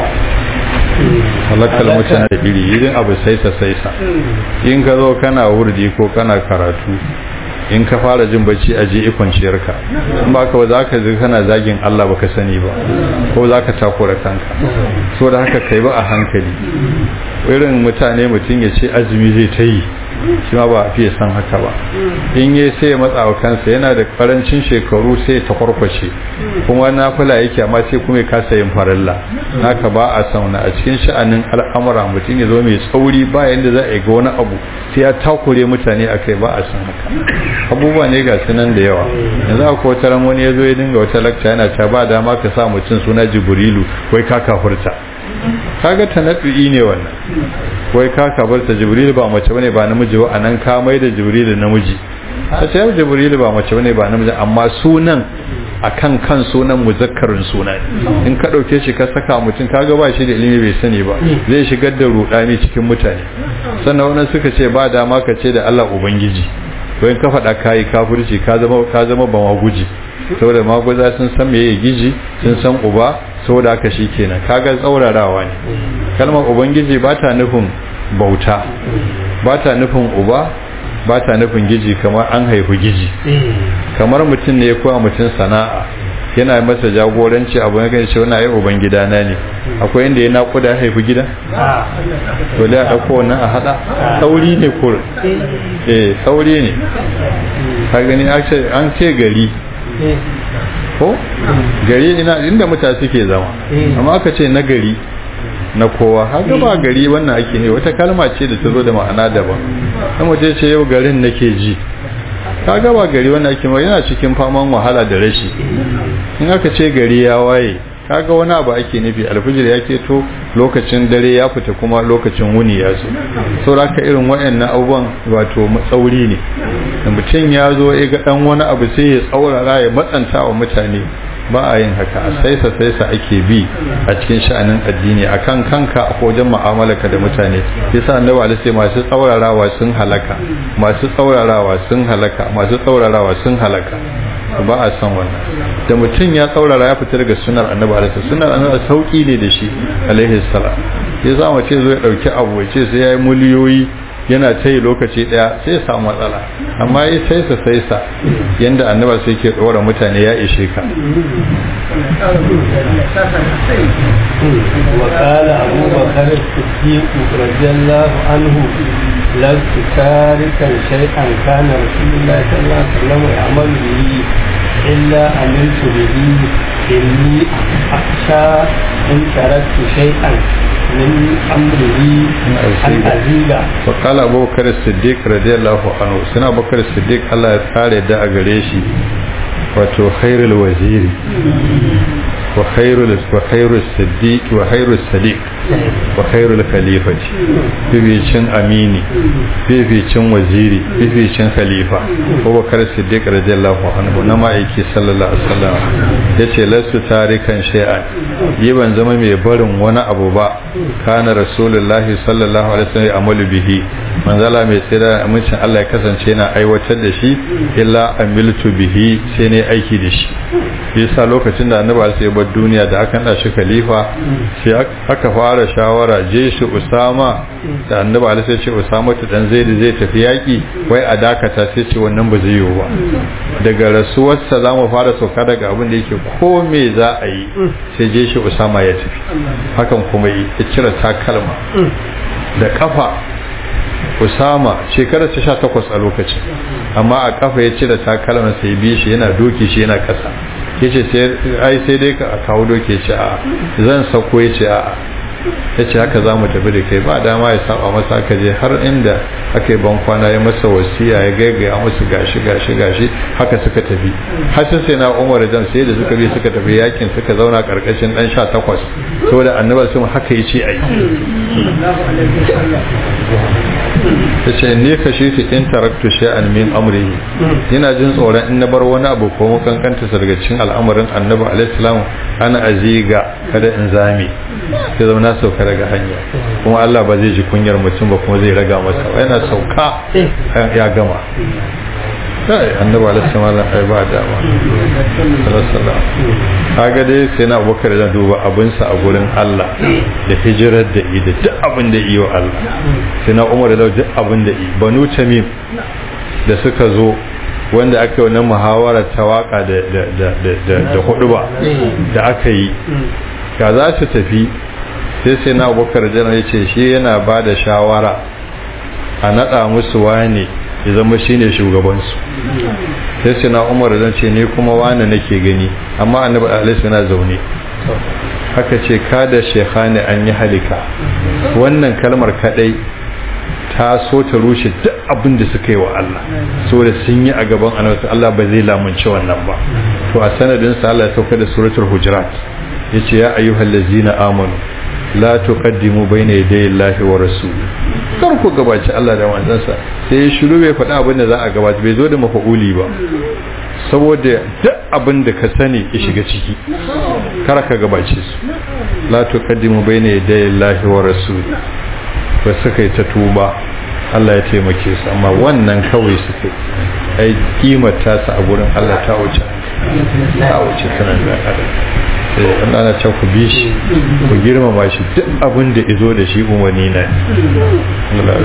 halakal mutane da iri irin abu saisa saisa in ka zo kana wurdi ko kana karatu in ka fara jin bacci a je ikwanciyarka in ba ka ba za ka zai kana zagin Allah baka sani ba ko za ka takura kanka so da haka kai ba a hankali irin mutane mutum ya ce azumi zai ta yi shi ma ba a fiye san haka ba in yi sai ya matsa wa kansa yana da karancin shekaru sai ta kwarkwashe kuma na fula yake amma sai kuma ya kasa yin farilla naka ba a sauna a cikin sha'anin al'amura mutum ya zo mai tsauri ba yanda za a yi ga wani abu sai ya takure mutane a kai ba a san haka abubuwa ne ga sunan da yawa yanzu akwai wata ran wani ya zo ya dinga wata lakta yana ta ba dama ka sa mutum suna jibrilu wai ka kafurta kaga tanaddu'i ne wannan wai ka kabarta jibril ba mace bane ba namiji ba anan ka mai da jibril namiji ta ce jibril ba mace bane ba namiji amma sunan akan kan sunan muzakkarin suna in ka dauke shi ka saka mutum kaga ba shi da ilimi bai sani ba zai shigar da rudani cikin mutane sannan wannan suka ce ba dama ka ce da Allah ubangiji to in ka faɗa kai kafirci ka zama ka zama ba maguji saboda maguza sun san meye giji sun san uba saboda haka kenan kaga tsaurarawa ne kalmar ubangiji ba ta nufin bauta ba ta nufin uba ba ta nufin giji kamar an haifu giji kamar mutum ne ya koya mutum sana'a yana masa jagoranci abu na kan ce wani ayi uban gida na ne akwai inda ya naƙuda ya haifi gida to da ya ɗauko wannan a haɗa sauri ne kur eh sauri ne ka gani an ce gari ko gari ina inda mutane suke zama amma aka ce na gari na kowa haka ba gari wannan ake ne wata kalma ce da ta zo da ma'ana daban kan mutum ce yau garin nake ji kaga ba gari wannan ake ma yana cikin faman wahala da rashi in aka ce gari ya waye kaga wani abu ake nufi alfijir ya keto lokacin dare ya fita kuma lokacin wuni ya zo sauraka irin waɗannan abubuwan wato matsauri ne da mutum ya zo ya ga dan wani abu sai ya tsaurara ya matsanta wa mutane ba a yin haka a saisa saisa ake bi a cikin sha'anin addini akan kanka a wajen mu'amalarka da mutane yasa annabi alaihi masu tsaurarawa sun halaka masu tsaurarawa sun halaka masu tsaurarawa sun halaka ba a san wannan da mutum ya tsaurara ya fita daga sunar annabi alaihi sunar annabi sauki ne da shi alaihi salam yasa mace zo ya dauki abu ya ce sai yayi miliyoyi yana ta yi lokaci daya sai samu matsala amma yi saisa saisa yadda annaba sai ke ɗora mutane ya ishe ka وقال أبو بكر الصديق رضي الله عنه لست تاركا شيئا كان رسول الله صلى الله عليه وسلم يعمل به إلا عملت به إني أخشى إن تركت شيئا من أمره أن أزيد وقال أبو بكر الصديق رضي الله عنه سنة أبو بكر الصديق الله يتعالى دا أغريشي wato khairul waziri wa khairul wa khairul siddiq wa khairul sadiq wa khairul khalifati bibicin amini bibicin waziri bibicin khalifa Abubakar Siddiq radiyallahu anhu na ma'aiki sallallahu alaihi wasallam yace lasu tarikan shay'an yi ban zama mai barin wani abu ba kana rasulullahi sallallahu alaihi wasallam amalu bihi manzala mai tsira amincin Allah ya kasance yana aiwatar da shi illa amiltu bihi sai ne aiki da shi yasa lokacin da annabi sai bar duniya da aka nada shi khalifa sai aka fara shawara je shi usama da annabi alaihi sai ce usama ta dan zaid zai tafi yaki wai a dakata sai ce wannan ba zai yiwu ba daga rasuwarsa za mu fara sauka daga abin da yake ko me za a yi sai je shi usama ya tafi hakan kuma yi ya cire takalma da kafa Usama shekarar ta sha takwas a lokacin amma a kafa ya cire takalman sai bi shi yana doki shi yana kasa ya ce ai sai dai ka kawo doki ce a zan sako ya ce a ya ce haka za mu tafi da kai ba dama ya saba masa aka je har inda aka yi ban kwana ya masa wasiya ya gaigaya musu gashi gashi gashi haka suka tafi har sai na umar jan sai da suka bi suka tafi yakin suka zauna karkashin dan sha takwas saboda annabi sun haka ya ce ai yace ne ka shi in taraktu shay'an min amrihi ina jin tsoron in na bar wani abu ko makankanta daga cikin al'amarin annabi alaihi salam ana aziga kada in zame sai zama na sauka daga hanya kuma Allah ba zai ji kunyar mutum ba kuma zai raga masa yana sauka ya gama kai annabi alaihi salam ai ba dama sallallahu kaga dai sai na abubakar da duba abinsa a gurin Allah da hijirar da i da duk abin da yi wa Allah sai na umar da duk abin da i banu tamim da suka zo wanda aka yi wannan muhawarar ta waka da da da da da hudu ba da aka yi ga za su tafi sai sai na abubakar da ya ce shi yana ba da shawara a nada musu wane ya zama shine shugabansu sai sai na umar zan ce ne kuma wane nake gani amma annabi alaihi yana zaune haka ce kada shekhani an yi halika wannan kalmar kadai ta so ta rushe duk abin da suka yi wa Allah so da sun yi a gaban annabi Allah ba zai lamunci wannan ba to a sanadin sa Allah ya sauka da suratul hujurat yace ya ayyuhal ladzina amanu la tuqaddimu bayna yaday Allahi wa rasuli kar ku gabaci Allah da manzansa sai ya shiru bai faɗa abin da za a gabaci bai zo da mafa'uli ba saboda duk abin da ka sani ya shiga ciki kar ka gabace su la tuqaddimu bayna yaday Allahi wa rasuli ba suka yi ta tuba Allah ya taimake su amma wannan kawai suka ai kimar ta a gurin Allah ta wuce ta wuce sanan da adam sai Allah na ce ku bi shi ku girmama shi duk abin da izo da shi umarni na Allah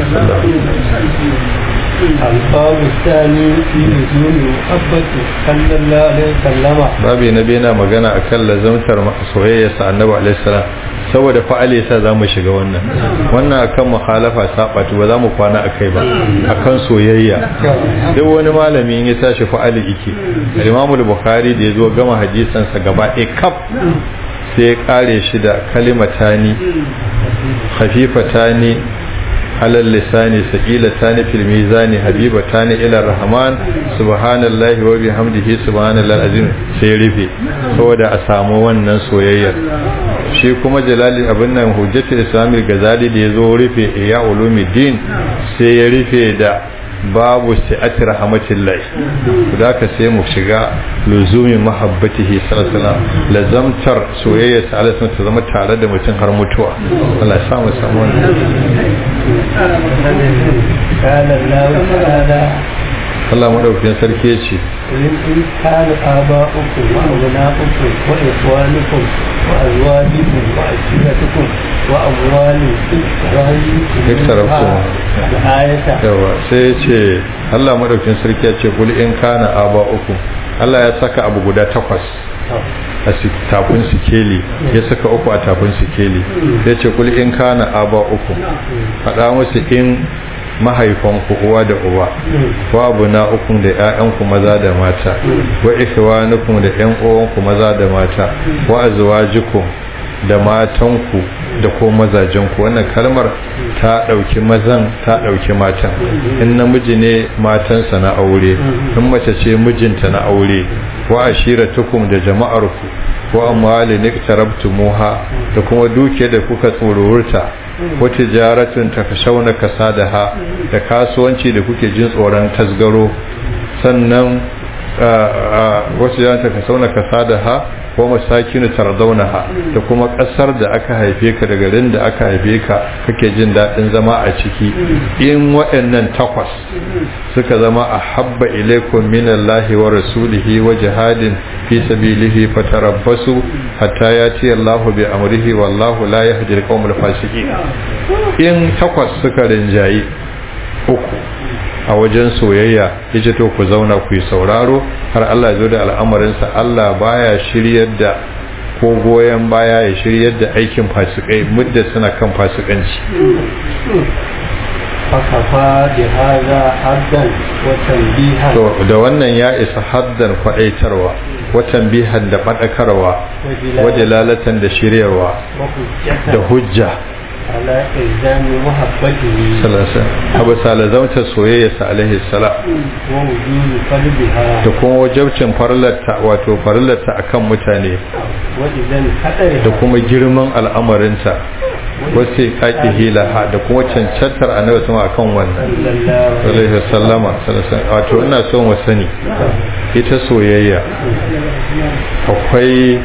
الباب الثاني في لزوم محبة صلى الله عليه وسلم babi na biyu na magana akan lazamtar soyayya sa annabi alaihi salam saboda fa'ali yasa zamu shiga wannan wannan akan mukhalafa sabatu ba zamu kwana akai ba akan soyayya duk wani malami in ya tashi fa'ali yake Imam Bukhari da yazo gama hadisan sa gaba ɗaya kaf sai ya kare shi da kalimatani khafifatani على اللسان ثقيلتان في الميزان حبيبتان إلى الرحمن سبحان الله وبحمده سبحان الله العظيم sai rufe saboda a samu wannan soyayyar shi kuma jalali abin nan hujjatul islamil gazali da yazo rufe ya ulumuddin sai ya rufe da babu si'ati rahmatillahi da ka sai mu shiga luzumi mahabbatihi sallallahu alaihi wasallam lazamtar soyayya sa Allah ta zama tare da mutum har mutuwa Allah ya sa mu samu قال الله تعالى Allah madaukakin sarki ya ce إن كان آباؤكم وأبناؤكم وإخوانكم وأزواجكم وعشيرتكم وأموال اقترفتموها الآية yawa sai ya ce Allah madaukakin sarki ya ce kul in kana aba uku Allah ya saka abu guda takwas a tafin sikeli ya saka uku a tafin sikeli sai ce kul in kana aba uku faɗa musu in mahaifanku uwa da uba wa abuna ukun da ƴaƴanku maza da mata wa ikhwanukum da ƴan uwanku maza da mata wa azwajukum da matanku da ko mazajenku wannan kalmar ta ɗauki mazan ta ɗauki matan in namiji ne matansa na aure in mace ce mijinta na aure wa ashiratukum da jama'arku wa amwali niktarabtumuha da kuma duke da kuka tsororta wa tijaratun takashawna kasadaha da kasuwanci da kuke jin tsoron tasgaro sannan wasu ya takashawna kasadaha ko masakinu tardaunaha da kuma kasar da aka haife ka da garin da aka haife ka kake jin daɗin zama a ciki in waɗannan takwas suka zama a habba ilaikum minallahi wa rasulihi wa jihadin fi sabilihi fatarabbasu hatta yati Allahu bi amrihi wallahu la yahdi al-qawmal fasiqin in takwas suka rinjayi uku a wajen soyayya yace to ku zauna ku yi sauraro har Allah ya zo da al'amarinsa Allah baya shiryar da ko goyon baya ya shiryar da aikin fasikai mudda suna kan fasikanci فكفى بهذا حدا وتنبيها to da wannan ya isa haddan kwadaitarwa watan bihan da fadakarwa wajalalatan da shiryarwa وحجة da hujja على إلزام محبته salasa abu salazauta soyayya sa alaihi salam ووجود قلبها da kuma wajabcin farlarta wato farlarta akan mutane وإذا da انحدرها kuma girman al'amarinta wasu kaki hilaha da kuma cancantar annabi sama akan wannan alaihi wasallama wato ina son wa sani ita soyayya akwai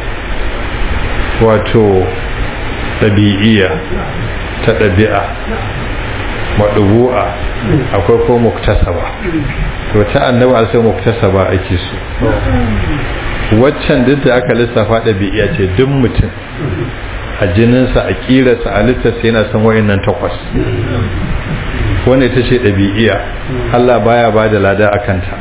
wato ɗabi'iyya ta ɗabi'a maɗubu'a akwai ko muktasaba to ta annabi sai muktasaba ake so waccan duk da aka lissafa ɗabi'iya ce duk mutum a jininsa a ƙirarsa a littarsa yana son wayannan takwas wanda ita ce ɗabi'iya Allah baya ba da lada a kanta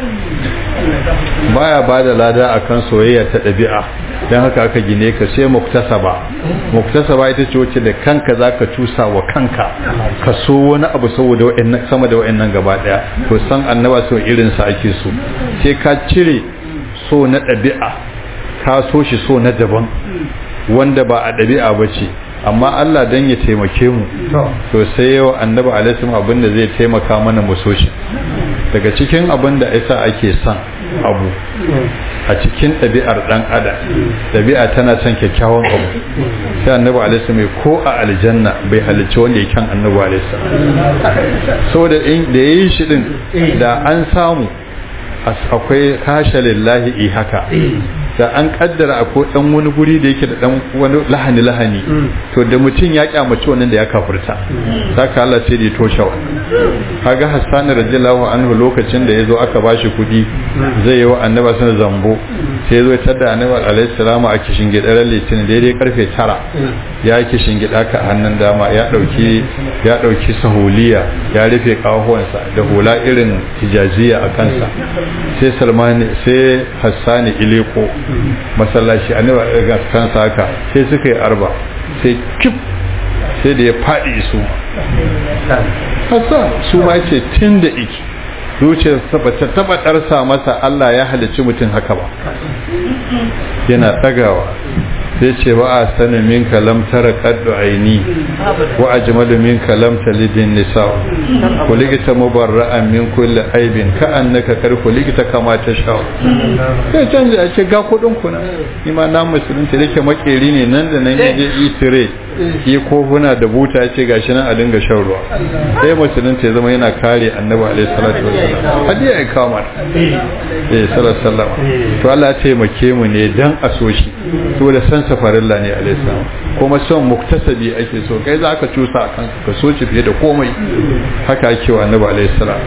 baya ba da lada a kan soyayya ta ɗabi'a don haka aka gine ka sai muktasaba muktasaba ita ce wacce da kanka za ka cusa wa kanka ka so wani abu saboda sama da wa'annan gaba ɗaya to san annaba so irinsa ake so sai ka cire so na ɗabi'a ka so shi so na daban wanda ba a ɗabi'a ba ce amma Allah dan ya taimake mu to sai yau annabi alaihi abin da zai taimaka mana mu so shi daga cikin abin da yasa ake son abu a cikin ɗabi'ar ɗan adam ɗabi'a tana son kyakkyawan abu sai annabi alaihi mai ko a aljanna bai halicci wanda ya kyan annabi alaihi saboda da yayi shi din da an samu akwai kasha lillahi i haka da an kaddara akwai dan wani guri da yake da dan wani lahani lahani to da mutum ya kyamaci wannan da ya kafirta saka Allah sai da toshe wannan kaga Hassan radiyallahu anhu lokacin da yazo aka bashi kudi zai yi wa annabi sun zambo sai yazo tar da annabi alaihi salamu a kishin gidan litin daidai karfe 9 ya kishin gida ka hannun dama ya dauki ya dauki sahuliya ya rufe kahuwansa da hula irin hijaziya a kansa sai Salmani sai Hassani ileko masallaci annabi ga kansa haka sai suka yi arba sai kif sai da ya faɗi su Hassan su ma ce tun da iki zuciyar ta taba ɗarsa masa Allah ya halicci mutum haka ba yana ɗagawa sai ce wa a sanin min kalam tara kaddu aini wa ajmalu min kalam talidin nisa kuligita mubarra'an min kulli aibin ka annaka kar kuligita kama ta sha sai canja a ce ga kudin kuna ni ma na musulunci dake makeri ne nan da nan yaje itire yi kofuna da buta ya ce gashi nan a dinga shan ruwa sai musulunci ya zama yana kare annabi alaihi salatu wasallam hadiya ya kama eh sallallahu alaihi wasallam to Allah ya taimake mu ne dan a so shi saboda san safarilla ne alaihi salam kuma son muktasabi ake so kai za ka cusa a kanka ka so shi fiye da komai haka ake wa annabi alaihi salam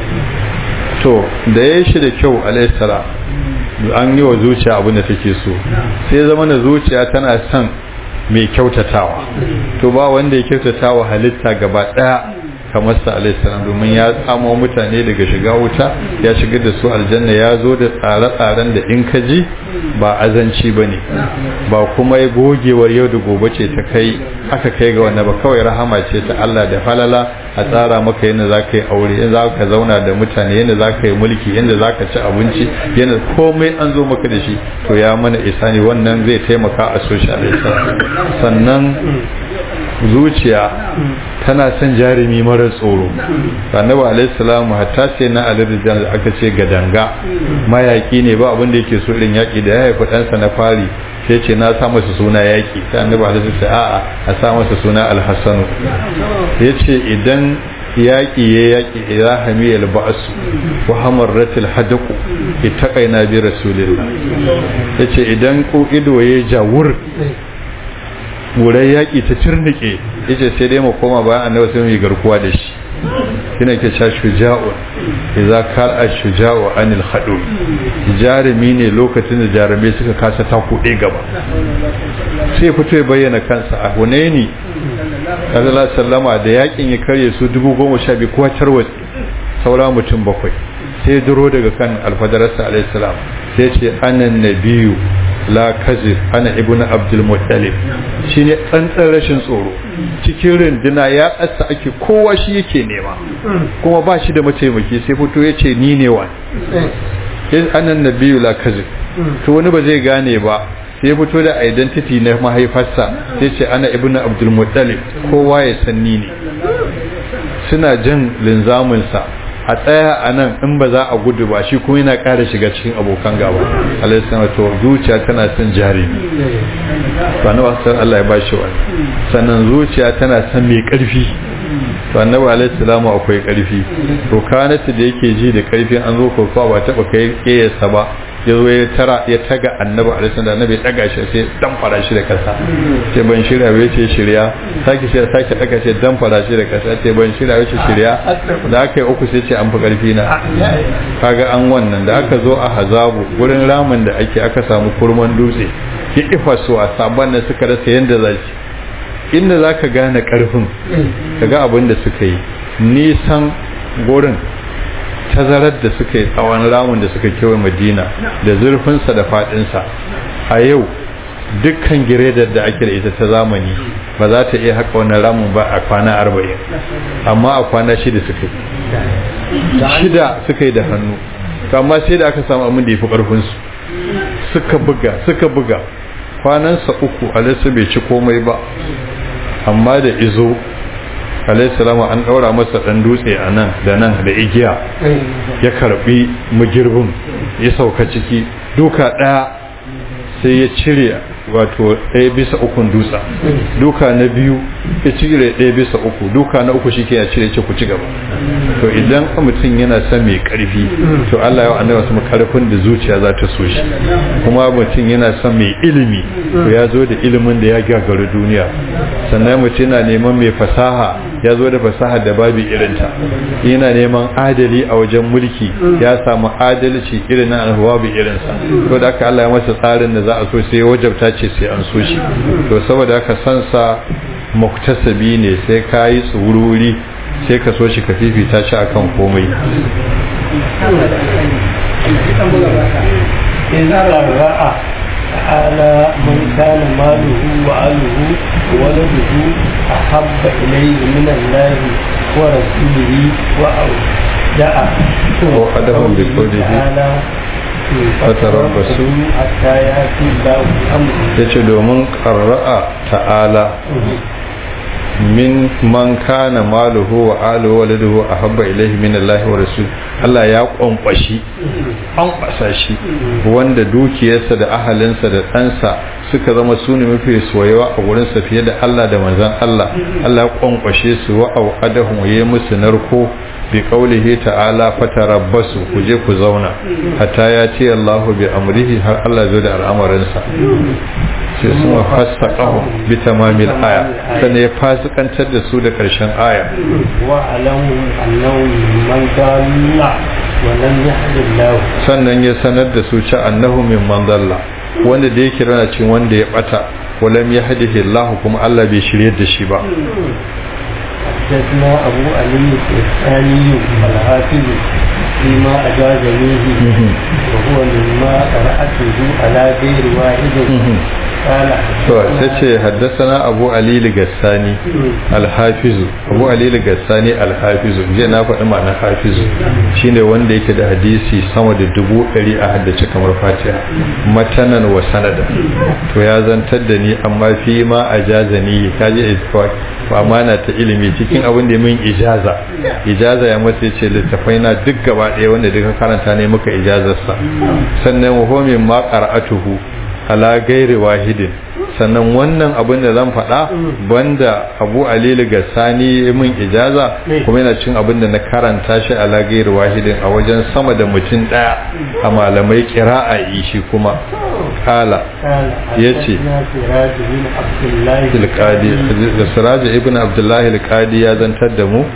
to da ya shi da kyau alaihi salam an yi wa zuciya abin da take so sai zama na zuciya tana son mai kyautatawa to ba wanda ya kyautatawa halitta gaba daya kamar sa alaihissalam domin ya tsamo mutane daga shiga wuta ya shigar da su aljanna ya zo da tsare-tsaren da in ka ji ba azanci ba ne ba kuma ya gogewar yau da gobe ce ta kai aka kai ga wannan ba kawai rahama ce ta Allah da falala a tsara maka yadda za ka yi aure yadda za ka zauna da mutane yadda za ka yi mulki yadda za ka ci abinci yadda komai an zo maka da shi to ya mana isa ne wannan zai taimaka a social sannan zuciya tana son jarumi mara tsoro annabi alayhi salamu hatta sai na alirijal da aka ce gadanga mayaki ne ba abin da yake so irin yaki da ya haifi ɗansa na fari sai ce na sa masa suna yaki sai annabi alayhi sai a'a a sa masa suna alhassanu ya ce idan yaƙi ya yaƙi ila hamiyar ba'asu wa hamarratil hadaku ittaqaina bi rasulillah yace idan ko ido ya jawur wurai yaƙi ta cirnike yace sai dai mu koma bayan annabi sai mu yi garkuwa da shi kina ke sha shuja'u idza kal ash-shuja'u anil khadu jarumi ne lokacin da jarumai suka kasa ta kuɗe gaba sai fito ya bayyana kansa a hunaini Allah sallama da yakin ya karye su dubu goma sha biyu kowa tarwatsi saura mutum bakwai sai duro daga kan alfadararsa alaihi salam sai ce anan nabiyu la kazir ana ibn abdul muttalib shine tsantsan rashin tsoro cikin rinduna ya tsasa ake kowa shi yake nema kuma ba shi da mataimaki sai fito ya ce ni ne wani sai anan nabiyu la kazir to wani ba zai gane ba sai ya fito da identity na mahaifarsa sai ce ana ibn abdul muttalib kowa ya san ni ne suna jan linzaminsa a tsaya a nan in ba za a gudu ba shi kuma yana ƙara shiga cikin abokan gaba alaihi to zuciya tana son jarumi to annabi sallallahu Allah ya bashi wani sannan zuciya tana son mai ƙarfi to annabi alaihi salamu akwai ƙarfi to kanata da yake ji da ƙarfin an zo kofa ba taɓa kai ƙeyarsa ba ya zo ya tara ya taga annabi alaihi salamu annabi ya daga shi sai dan fara shi da kasa sai ban shirya bai ce shirya sake shi sake daga shi dan fara shi da kasa sai ban shirya bai ce shirya da aka yi uku sai ce an fi ƙarfi na kaga an wannan da aka zo a hazabu gurin ramin da ake aka samu kurman dutse ya ifa su a sabon da suka rasa yadda za shi inda za ka gane ƙarfin ka ga abin da suka yi nisan gurin tazarar da suka yi tsawon ramin da suka kewaye madina da zurfinsa da faɗinsa a yau dukkan giredar da ake da ita ta zamani ba za ta iya haka wannan ramin ba a kwana arba'in amma a kwana shida suka yi shida suka yi da hannu amma sai da aka samu abin da ya fi ƙarfinsu suka buga suka buga kwanansa uku alaisu bai ci komai ba amma da izo alaihissalama an ɗaura masa ɗan dutse a nan da nan da igiya ya karɓi magirbin ya sauka ciki duka ɗaya sai ya cire wato ɗaya bisa ukun dutsa duka na biyu ya cire ɗaya bisa uku duka na uku shi ke ya cire ce ku ci gaba to idan mutum yana son mai ƙarfi to Allah ya annabi wasu karfin da zuciya za ta so shi kuma mutum yana son mai ilimi to ya zo da ilimin da ya gagaru duniya sannan mutum yana neman mai fasaha ya zo da fasaha da babu irinta yana neman adali a wajen mulki ya samu adalci irin na babu irinsa to da aka Allah ya masa tsarin da za a so sai ya wajabta ce sai an so shi to saboda haka san sa muktasabi ne sai ka yi tsururi sai ka so shi ka fifita shi akan komai تعالى من كان ماله وعله وولده أحب إليه من الله ورسوله وأودع وحدهم بقوله fatarabbasu hatta ya fi lahu amru yace domin qarra'a ta'ala min man kana maluhu wa aluhu wa laduhu ahabba ilayhi min Allah wa rasul Allah ya kwankwashi an kwasa shi wanda dukiyarsa da ahalinsa da ɗansa suka zama su ne mafi soyewa a wurinsa fiye da Allah da manzon Allah Allah ya kwankwashe su wa auqadahum ya musu narko bi qaulihi ta'ala fatarabbasu ku je ku zauna hatta ya ce Allahu bi amrihi har Allah zo da al'amarinsa sai sun fasaqahu bi tamamil aya sannan ya fasikantar da su da karshen aya wa alamu annahu man dalla wa lam yahdillahu sannan ya sanar da su ci annahu min man dalla wanda da yake rana cin wanda ya bata wa lam yahdihi Allah kuma Allah bai shirye da shi ba حدثنا أبو علي الثاني الحافظ فيما أجازنيه وهو مما قرأته على غير واحد قال to tace haddathana Abu Ali al-Gassani al-Hafiz Abu Ali al-Gassani al-Hafiz je na faɗi ma'ana Hafiz shine wanda yake da hadisi sama da dubu ɗari a haddace kamar Fatiha matanan wa sanada to ya zantar da ni amma fi ma ajazani kaje isfaq fa amana ta ilimi cikin abin da min ijaza ijaza ya masa ce littafai na duk gaba ɗaya wanda duka karanta ne muka ijazarsa sannan wa huwa min ma qara'atuhu ala gairi wahidin sannan wannan abin da zan faɗa banda abu alilu ga sani min ijaza kuma yana cin abin da na karanta shi ala gairi wahidin a wajen sama da mutum ɗaya a malamai kira'a shi kuma kala ya ce da siraji ibn abdullahi al-qadi ya zantar da mu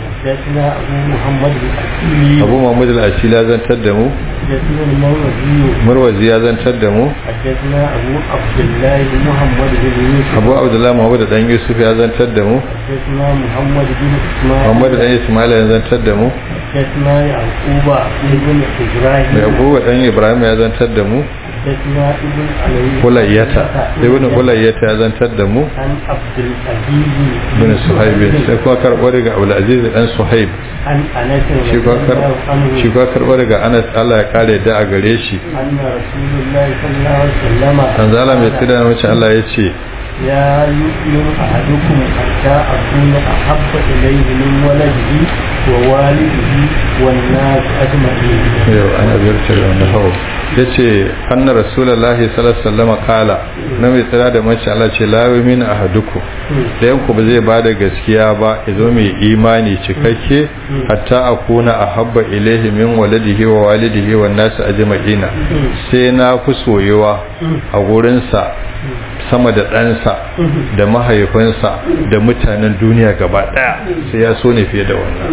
abu muhammad al-asili ya zantar da mu marwazi ya zantar da mu أبو عبد الله محمد بن يوسف abu abdullahi muhammad dan yusuf ya zantar da mu حدثنا محمد بن إسماعيل muhammad dan ismail ya zantar da mu حدثنا يعقوب بن إبراهيم mai abubuwa dan ibrahim ya zantar da mu حدثنا ابن علي hulayyata ibn hulayyata ya zantar da mu عن عبد العزيز bin suhaib sai kuma karɓo daga abdul aziz dan suhaib عن أنس shi رضي kuma kar- الله عنه shi kuma karɓo daga anas Allah ya kare da a gare shi أن رسول الله صلى الله عليه وسلم tanzala mai tsira na mace Allah ya ce لا يؤمن أحدكم حتى أكون أحب إليه من ولده ووالده والناس أجمعين yau ana ziyartar wani hau ya ce anna rasulullahi sallallahu alaihi wasallam kala na mai tsira da mace Allah ce la yumin ahaduku da yanku ba zai bada gaskiya ba ya zo mai imani cikakke hatta akuna ahabba ilaihi min waladihi wa walidihi wan nas ajma'ina sai na fi soyewa a gurinsa sama da ɗansa da mahaifinsa da mutanen duniya gaba ɗaya sai ya so ne fiye da wannan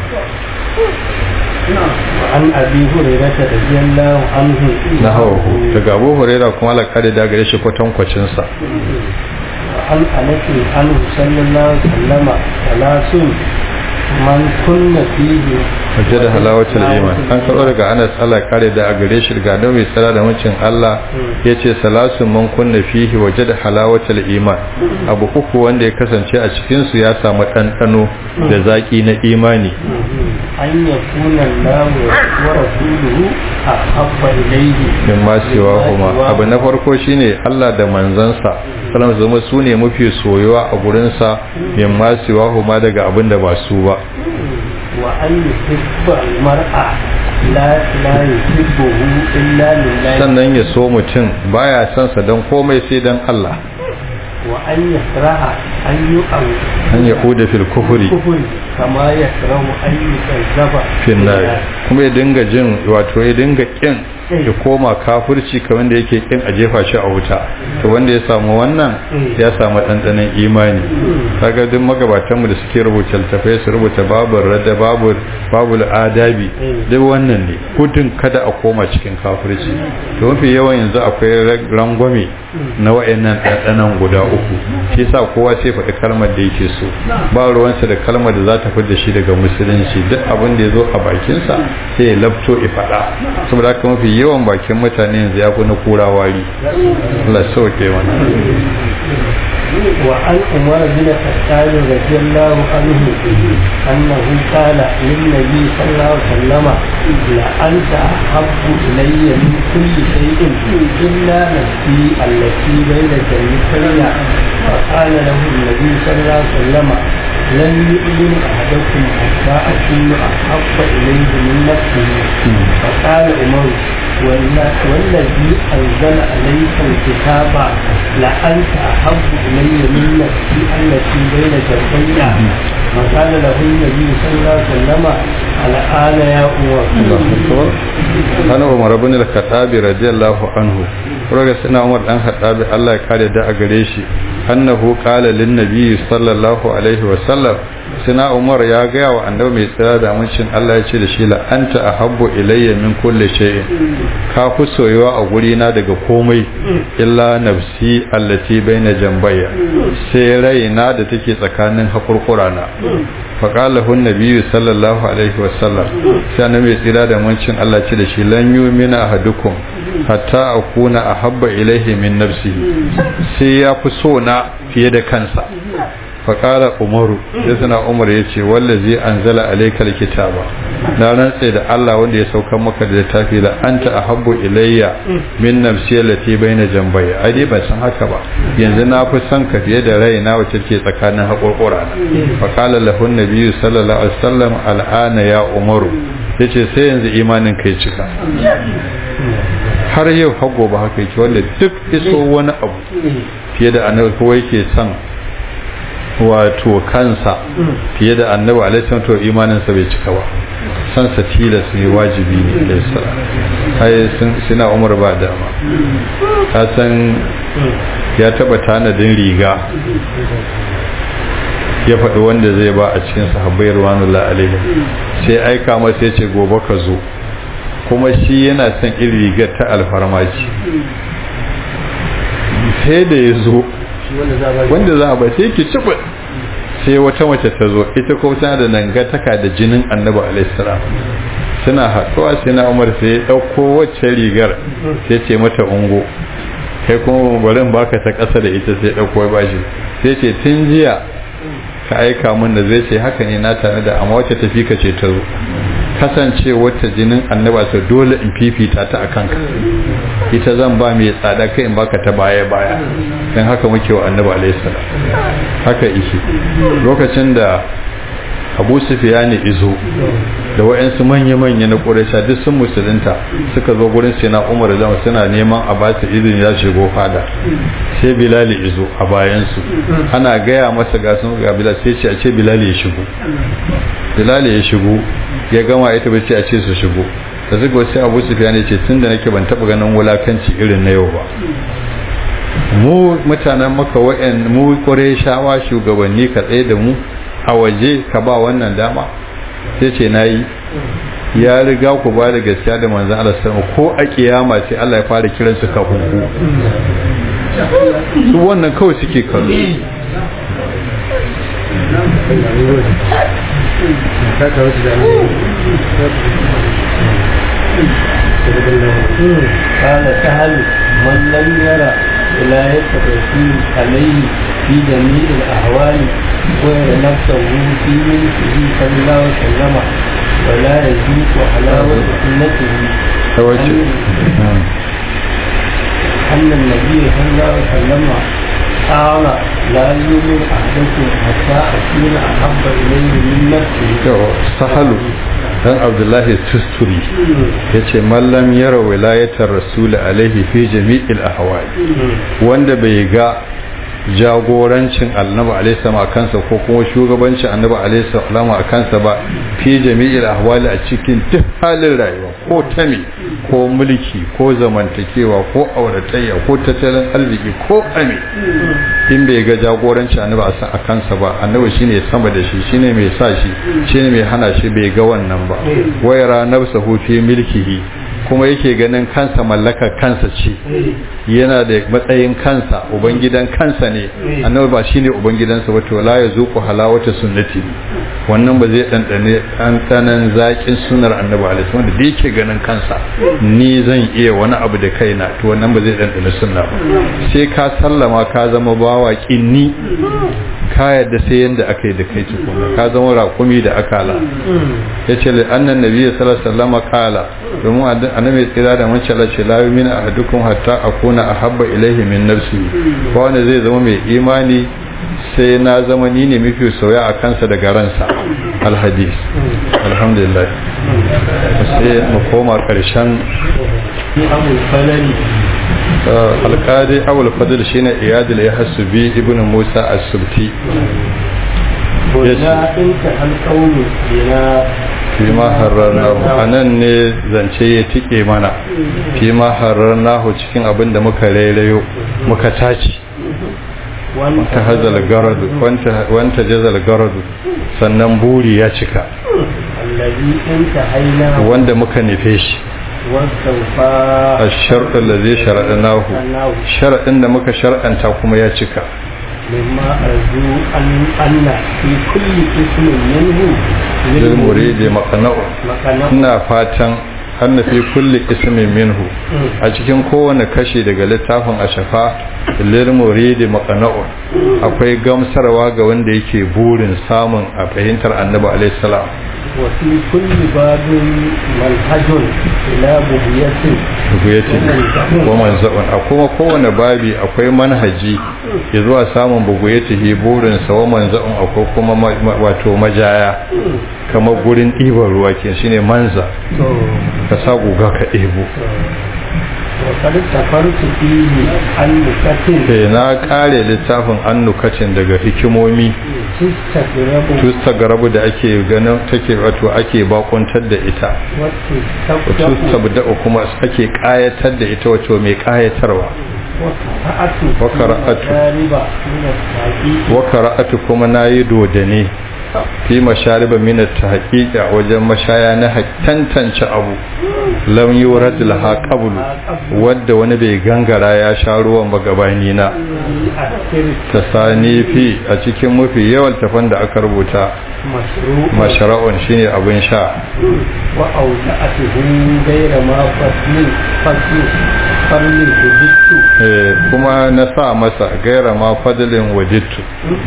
عن أبي هريرة رضي الله عنه na hawahu daga abu huraira kuma alakari da gare shi kwatankwacinsa عن أنس عنه صلى الله عليه وسلم ثلاث من كن فيه waje da halawatul iman an karɓo daga anas Allah kare da a gare shi daga nan mai tsara da mucin Allah ya ce salasun man kunna fihi waje da halawatul iman abu uku wanda ya kasance a cikinsu ya samu ɗanɗano da zaƙi na imani أن يكون الله ورسوله أحب إليه min ma siwa kuma abu na farko shine Allah da manzansa salam zama su ne mafi soyuwa a gurinsa min ma siwa kuma daga abin da ba su ba وأن يحب المرأة لا لا يحبه إلا لله sannan ya so mutum baya son sa don komai sai don Allah وأن يكره أن يؤم an ya huda fil kufuri الكفر كما يكره أن يكذب fil nar kuma ya dinga jin wato ya dinga kin ya koma kafirci kamar da yake kin a jefa shi a wuta to wanda ya samu wannan ya samu ɗanɗanon imani kaga duk magabatan mu da suke rubuta littafai su rubuta babu radda babu babu adabi duk wannan ne gudun kada a koma cikin kafirci to mafi yawan yanzu akwai rangwame na wa'annan ɗanɗanon guda uku shi yasa kowa sai faɗi kalmar da yake so ba ruwansa da kalmar da za ta fi da shi daga musulunci duk abin da ya zo a bakinsa sai ya labto ya faɗa saboda haka mafi yawan bakin mutane yanzu ya fi na kura wari Allah sauke mana وعن عمر بن الخطاب رضي الله عنه أنه قال للنبي صلى الله عليه وسلم لأنت أحب إلي من كل شيء إلا نفسي التي بين جنتي فقال له النبي صلى الله عليه وسلم لن يؤمن أحدكم حتى أكون أحب إليه من نفسه فقال عمر والذي أنزل عليك الكتاب لأنت أحب إلي من نفسي التي بين جنبي فقال له النبي صلى الله عليه وسلم الآن يا عمر ana umar bin al-khattabi radiyallahu anhu raga sina umar dan khattabi Allah ya kare da a gare shi annahu qala lin nabi sallallahu alaihi wa sallam sina umar ya ga wa annabi mai tsira da amincin Allah ya ce da shi la anta ahabbu ilayya min kulli shay'in ka fi soyuwa a guri na daga komai illa nafsi allati baina jambayya sai raina da take tsakanin hakurkurana faƙalahu nabiyu sallallahu alaihi wasallam sai na mai tsira da mancin Allah ce da shi lan yumina ahadukum hatta akuna ahabba ilaihi min nafsihi sai ya fi so na fiye da kansa faƙala umaru sai suna umar ya ce wallazi anzala alaikal kitaba na rantse da Allah wanda ya saukar maka da littafi la anta ahabbu ilayya min nafsi allati baina jambayya ai dai ban san haka ba yanzu na fi son ka fiye da raina wacce ke tsakanin haƙurƙura na faƙala lahu nabiyyu sallallahu alaihi wasallam al'ana ya umaru yace sai yanzu imanin kai cika har yau hago ba haka yake wanda duk iso wani abu fiye da annabi ko yake son wato kansa fiye da annabi alaihi to imaninsa bai cika ba san sa tilas ne wajibi ne da sara ai sun suna umar ba dama ka san ya taba tanadin riga ya faɗi wanda zai ba a cikin sahabbai ruwanullah alaihi sai aika masa ya ce gobe ka zo kuma shi yana son irin rigar ta alfarmaci sai da ya zo wanda za a ba sai ki cibu sai wata mace ta zo ita ko tana da nangataka da jinin annabi alaihissalam suna haɗuwa sai na umar sai ya ɗauko wacce rigar sai ce mata ungo kai kuma barin baka ta ƙasa da ita sai ɗauko ba shi sai ce tun jiya ka aika min da zai ce haka ne na tare da amma wacce tafi ka ce ta zo kasance wata jinin annaba ta dole in fifita ta akan ka ita zan ba mai tsada kai in baka ta baya baya dan haka muke wa annaba alayhi salam haka ishi lokacin da abu sufiyani izo da wa'yansu manya-manya na ƙuraisha duk sun musulunta suka zo gurin sai na umar zama suna neman a ba su izini ya shigo fada sai bilali izo a bayansu ana gaya masa ga sun ga bilal sai ce a ce bilali ya shigo bilali ya shigo ya gama ita bai ce a ce su shigo da suka sai abu sufiyani ce tun da nake ban taɓa ganin wulakanci irin na yau ba mu mutanen maka wa'yan mu shawa shugabanni ka tsaye da mu a waje ka ba wannan dama sai ce na yi ya riga ku ba da gaskiya da manzan Allah sama ko a kiyama sai Allah ya fara kiran su kafin ku su wannan kawai suke kallo قال سهل من لم يرى ولاية الرسول عليه في جميع الأحوال ويرى نفسه في ملكه صلى الله عليه وسلم ولا يذوق حلاوة سنته أن النبي صلى الله عليه وسلم قال لا يؤمن أحدكم حتى أكون أحب إليه من نفسه sahalu dan abdullahi tusturi ya ce mallam yara wilayatar rasuli alaihi fi jami'il ahwal wanda bai ga jagorancin annabi alaihi a kansa ko kuma shugabancin annabi alaihi a kansa ba fi jami'il ahwali a cikin duk halin rayuwa ko tami ko mulki ko zamantakewa ko auratayya ko tattalin arziki ko ame in bai ga jagorancin annabi a kansa ba annabi shine sama da shi shine mai sa shi shine mai hana shi bai ga wannan ba wayara nafsahu fi milkihi kuma yake ganin kansa mallakar kansa ce yana da matsayin kansa ubangidan kansa ne annabi ba shine ubangidansa ba to la yazuqu halawata sunnati wannan ba zai dandane ɗanɗanan zaƙin sunar annabi alaihi wanda da yake ganin kansa ni zan iya wani abu da kaina to wannan ba zai dandane sunna ba sai ka sallama ka zama bawa kinni ka yadda sai yanda aka yi da kai tukuna ka zama raƙumi da akala yace li annan nabiyyi sallallahu alaihi wasallam kala domin annabi tsira da mun cala ce la yu'minu ahadukum hatta akuna ahabba ilaihi min nafsi ba wanda zai zama mai imani sai na zama ni ne mafi soya a kansa daga ransa alhadis alhamdulillah sai mu koma karshen alkadi abul fadl shine iyadul ya hasubi ibn musa as-subti وجاء انت القول بنا fima hararnahu a nan ne zance ya tike mana fima hararnahu cikin abin da muka rairayo muka taci wanta hazal garadu wanta jazal garadu sannan buri ya cika الذي انتهينا wanda muka nufe shi واستوفى a sharɗin da zai sharaɗanahu sharaɗin da muka shar'anta kuma ya cika مما أرجو أن أن في كل اسم منه lil muridi maqna'u مكانه ina fatan anna fi kulli ismin minhu a cikin kowane kashi daga littafin ashafa lil muridi maqna'u akwai gamsarwa ga wanda yake burin samun a fahimtar annabi alaihi salam وفي كل باب منهج إلى بغية buguyati wa manza'un a kuma kowane babi akwai manhaji ya zuwa samun buguyatihi burin sa wa manza'un akwai kuma ma- ma- wato majaya kamar gurin ɗiban ruwa ke shine manza ka sa guga ka ɗebo وقد سفرت فيه عن مكتب sai na kare littafin annukacin daga hikimomi تستغرب tusta garabu da ake ganin take wato ake bakuntar da ita wato وتستبدأ sabda kuma ake kayatar da ita wato mai kayatarwa وقرأت وقرأت. مشارب من التحقيق wa qara'atu kuma nayi dodane fi mashariba min at-tahqiq a wajen mashaya na hak- tantance abu lam yurad laha qablu wadda wani bai gangara ya sha ruwan ba gabani na أكثر tasani fi a cikin mafi yawan tafan da aka rubuta مشروع mashara'un shine abin sha وأودعته غير ما فصل فصل فصل وجدت Eh, kuma na sa masa gaira ma fadlin wajittu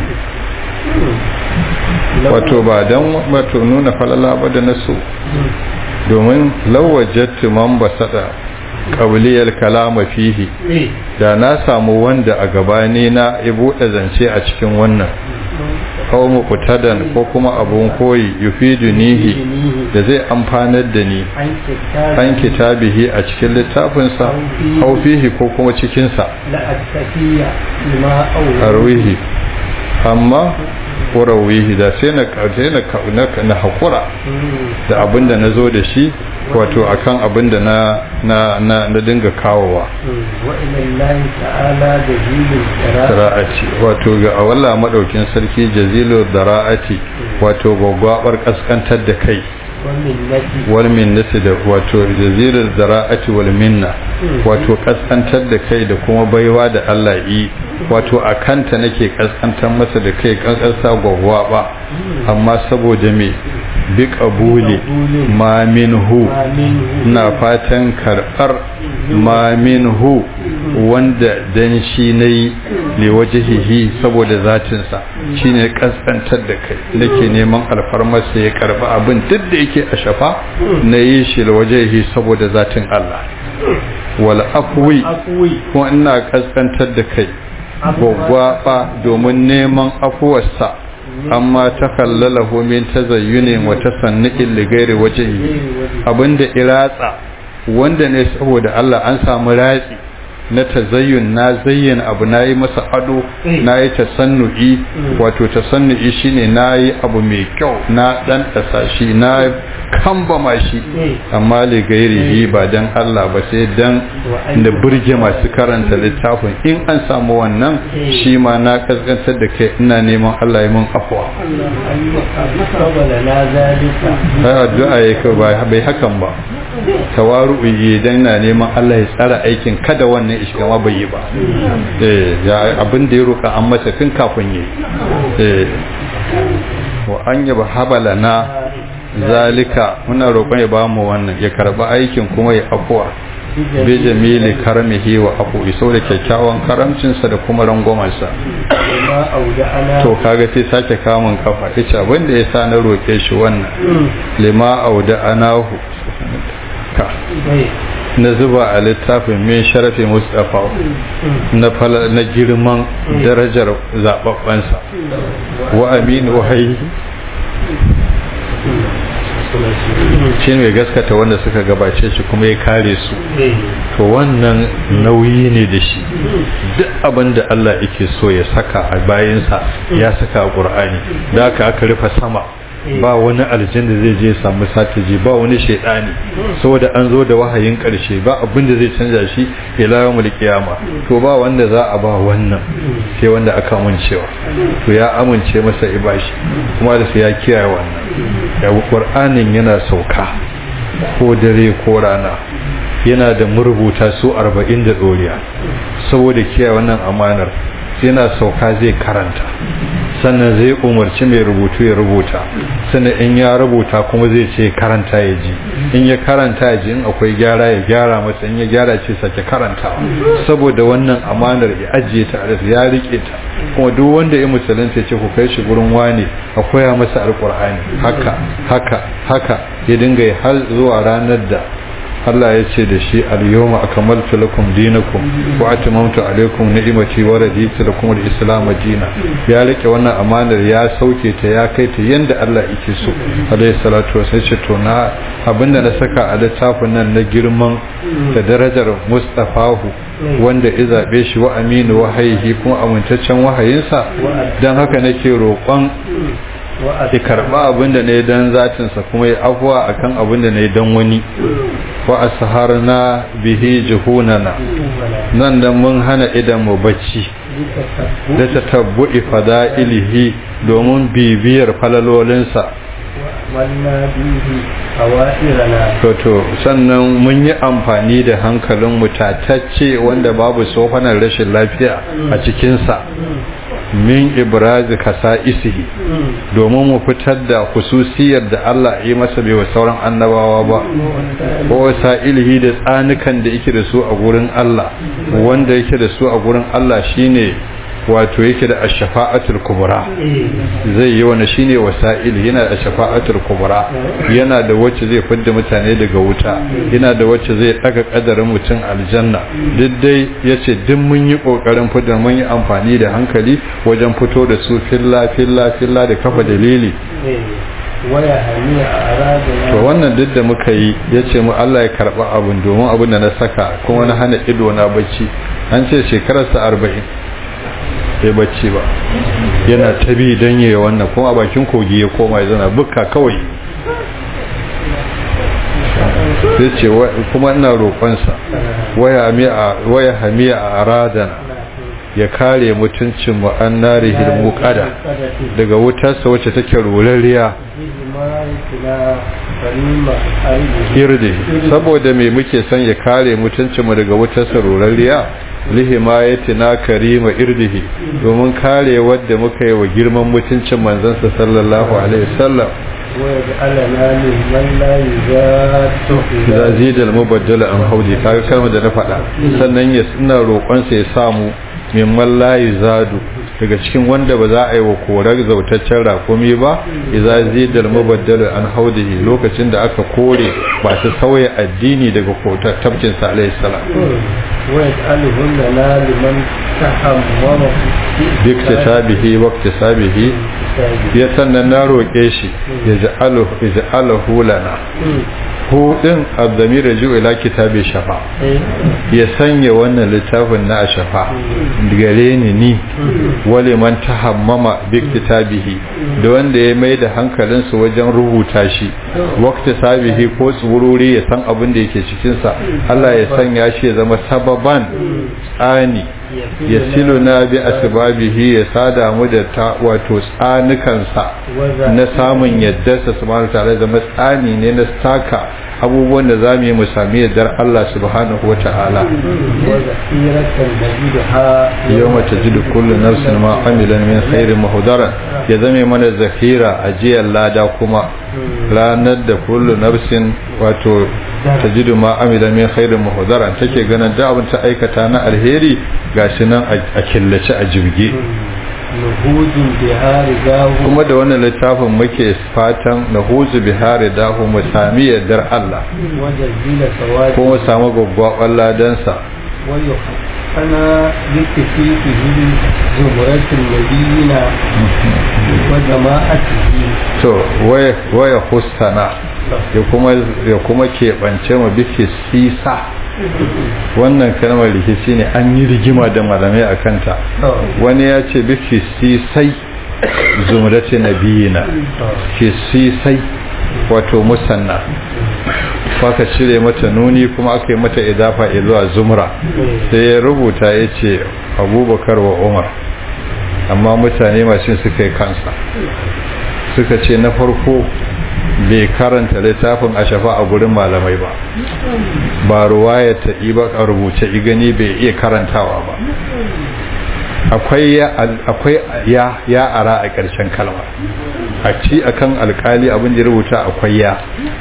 wato ba dan wato nuna falala ba da nasu domin lawajattu man basada qabliyal kalama fihi إيه da na samu wanda a gabani na ya buɗe zance a cikin wannan kawo muqtadan ko kuma abun koyi yufidunihi da zai amfanar da ni an kitabihi a cikin littafinsa aw fihi ko kuma cikin sa la attaqiya lima arwihi amma warawihi da sai na sai na na hakura da abinda nazo da shi wato akan abinda na na na, na dinga kawowa wa ila Allah ta'ala jazilul dara'ati wato ga awalla madaukin sarki jazilul dara'ati wato gwaggwabar kaskantar da kai wal minnati da wato jazilul dara'ati wal minna wato kaskantar da kai da kuma baiwa da Allah yi wato akanta nake kaskantar masa da kai kankasa gwagwaba amma saboda me bi qabuli ma minhu na fatan karbar ma minhu wanda dan shi nayi li wajhihi saboda zatin sa shine kaskantar da kai nake neman alfarmarsa ya karba abin duk da yake a shafa nayi shi li wajhihi saboda zatin Allah wal afwi kuma ina kaskantar da kai gwaggwaba domin neman afuwarsa amma ta kallalahu min tazayyunin wa tasannu'in li ghairi wajhi abinda iratsa wanda ne saboda Allah an samu ratsi na tazayyun na zayyana abu nayi masa ado nayi tasannu'i wato tasannu'i shine nayi abu mai kyau na dan dasa shi na kambama shi amma li gairihi ba dan Allah ba sai dan da burge masu karanta littafin in an samu wannan shi ma na kaskantar da kai ina neman Allah ya mun afwa sai addu'a yake ba bai hakan ba tawaru'u idan na neman Allah ya tsara aikin kada wannan ishiga ma bai yi ba eh ya abin da ya roka an masa tun kafin yi eh wa an yaba habalana zalika muna roƙon ya bamu wannan ya karba aikin kuma ya afuwa bi jamili karamihi wa afu iso da kyakkyawan karamcinsa da kuma rangwamansa to kaga sai sake kamun kafa yace abin da yasa na roƙe shi wannan lima auda anahu ka na zuba a littafin min sharafi mustafa na na girman darajar zababbansa wa aminu wahayi shi mai gaskata wanda suka gabace shi kuma ya kare su to wannan nauyi ne da shi duk abin da Allah yake so ya saka a bayansa ya saka a ƙur'ani da aka aka rufe sama ba wani aljin da zai je samu satiji ba wani shaidani saboda an zo da wahayin karshe ba abin da zai canza shi ila yawmul qiyama to ba wanda za a ba wannan sai wanda aka amincewa to ya amince masa ibashi kuma da sai ya kiyaye wannan ya qur'anin yana sauka ko dare ko rana yana da murbuta su 40 da doriya saboda kiyaye wannan amanar yana sauka zai karanta sannan zai umarci mai rubutu ya rubuta sannan in ya rubuta kuma zai ce karanta ya ji in ya karanta ya ji in akwai gyara ya gyara masa in ya gyara ce sake karanta saboda wannan amanar ya ajiye ta a ya rike ta kuma duk wanda ya musulunta ce ku kai shi gurin wani a koya masa alkur'ani haka haka haka ya dinga har zuwa ranar da Allah ya ce da shi al-yawma akmaltu lakum dinakum wa atmamtu alaykum ni'mati wa raditu lakum al-islam dinan ya rike wannan amanar ya sauke ta ya kai ta yanda Allah yake so alayhi salatu wasallam ce to na abinda na saka a littafin nan na girman da darajar mustafahu wanda ya zabe shi wa aminu wahayi kuma amintaccen wahayinsa dan haka nake roƙon ya karba abinda ne dan zatinsa kuma ya afuwa akan abinda ne dan wani wa asharna bihi juhunana nan da mun hana idan mu bacci da tatabbu'i fada'ilihi domin bibiyar falalolinsa to sannan mun yi amfani da hankalin mutatacce wanda babu sofanar rashin lafiya a cikinsa min ibrazi kasa isihi domin mu fitar da hususiyar da Allah yi masa bai wa sauran annabawa ba ko ilhi da tsanukan da yake da su a gurin Allah wanda yake da su a gurin Allah shine wato yake da ashafa'atul kubra zai yi wani shine wasa'il yana da ashafa'atul kubra yana da wacce zai fidda mutane daga wuta yana da wacce zai daga kadarin mutum aljanna duk dai yace duk mun yi kokarin fidda mun yi amfani da hankali wajen fito da su filla filla filla da kafa dalili waya haniya a aradina to wannan duk da muka yi yace mu Allah ya karba abun domin abun da na saka kuma na hana ido na bacci an ce shekararsa arba'in sai bacci ba yana tabi don yi wannan kuma a bakin kogi ya koma ya zana bukka kawai sai ce kuma ina roƙonsa waya hamiya a aradana ya kare mutuncin mu'annari hilmu kada daga wutarsa wacce take rolariya irde saboda me muke son ya kare mutuncinmu daga wutarsa rolariya lihimayatina karima irdihi domin kare wadda muka yi wa girman mutuncin manzansa sallallahu alaihi wasallam ويجعلنا ممن لا يزاد idza zida al-mubaddala an haudi kaga kalmar da na faɗa sannan ya ina roƙon sa ya samu mimman la yuzadu daga cikin wanda ba za a yi wa korar zautaccen rakumi ba idza zida al-mubaddala an haudihi lokacin da aka kore ba su sauya addini daga kotar tabcin sa alaihi salam ويجعلهن لنا لمن تحمم biktasabihi waqtisabihi ya sannan na roƙe shi ya ja'alahu lana hu din abdamir raju ila kitabi shafa ya sanya wannan littafin na shafa gare ni ni wale man tahammama biktabihi da wanda ya mai da hankalinsa wajen rubuta shi waqtisabihi ko tsururi ya san abin da yake cikin sa Allah ya sanya shi ya zama sababan tsani ya siluna bi asbabihi ya sada mu da ta wato tsanukansa na samun yaddarsa subhanahu ta'ala zama tsani ne na saka abubuwan da zamu yi mu sami yaddar Allah subhanahu wa ta'ala وذخيرة نجدها yawma tajidu kullu nafsin ma amilan min khairin muhdaran ya zame mana zakira ajiyar lada kuma ranar da kullu nafsin wato tajidu ma amilan min khairin muhdaran take ganin da abin ta aikata na alheri gashi nan a killace a jirgi نهوض بها رجاه kuma da wannan littafin muke fatan na huzu bihari dahu mu sami yardar Allah وجزيل سواد kuma samu gwaggwaɓar ladansa ويحقنا بكفيفه زمرة النبيين وجماعته to waya waya hustana ya kuma ya kuma keɓance mu biki sisa wannan kalmar rikici ne an yi rigima da malamai a kanta wani ya ce biki sisai zumrati nabiyina ki sisai wato musanna aka cire mata nuni kuma aka yi mata idafa zuwa zumra sai ya rubuta ya ce abubakar wa umar amma mutane masu suka yi kansa suka ce na farko bai karanta littafin a shafa a gurin malamai ba ba ruwaya ta ba a rubuce igani bai iya karantawa ba akwai ya akwai ya ya ara a ƙarshen kalma a ci akan alkali abin da ya rubuta akwai ya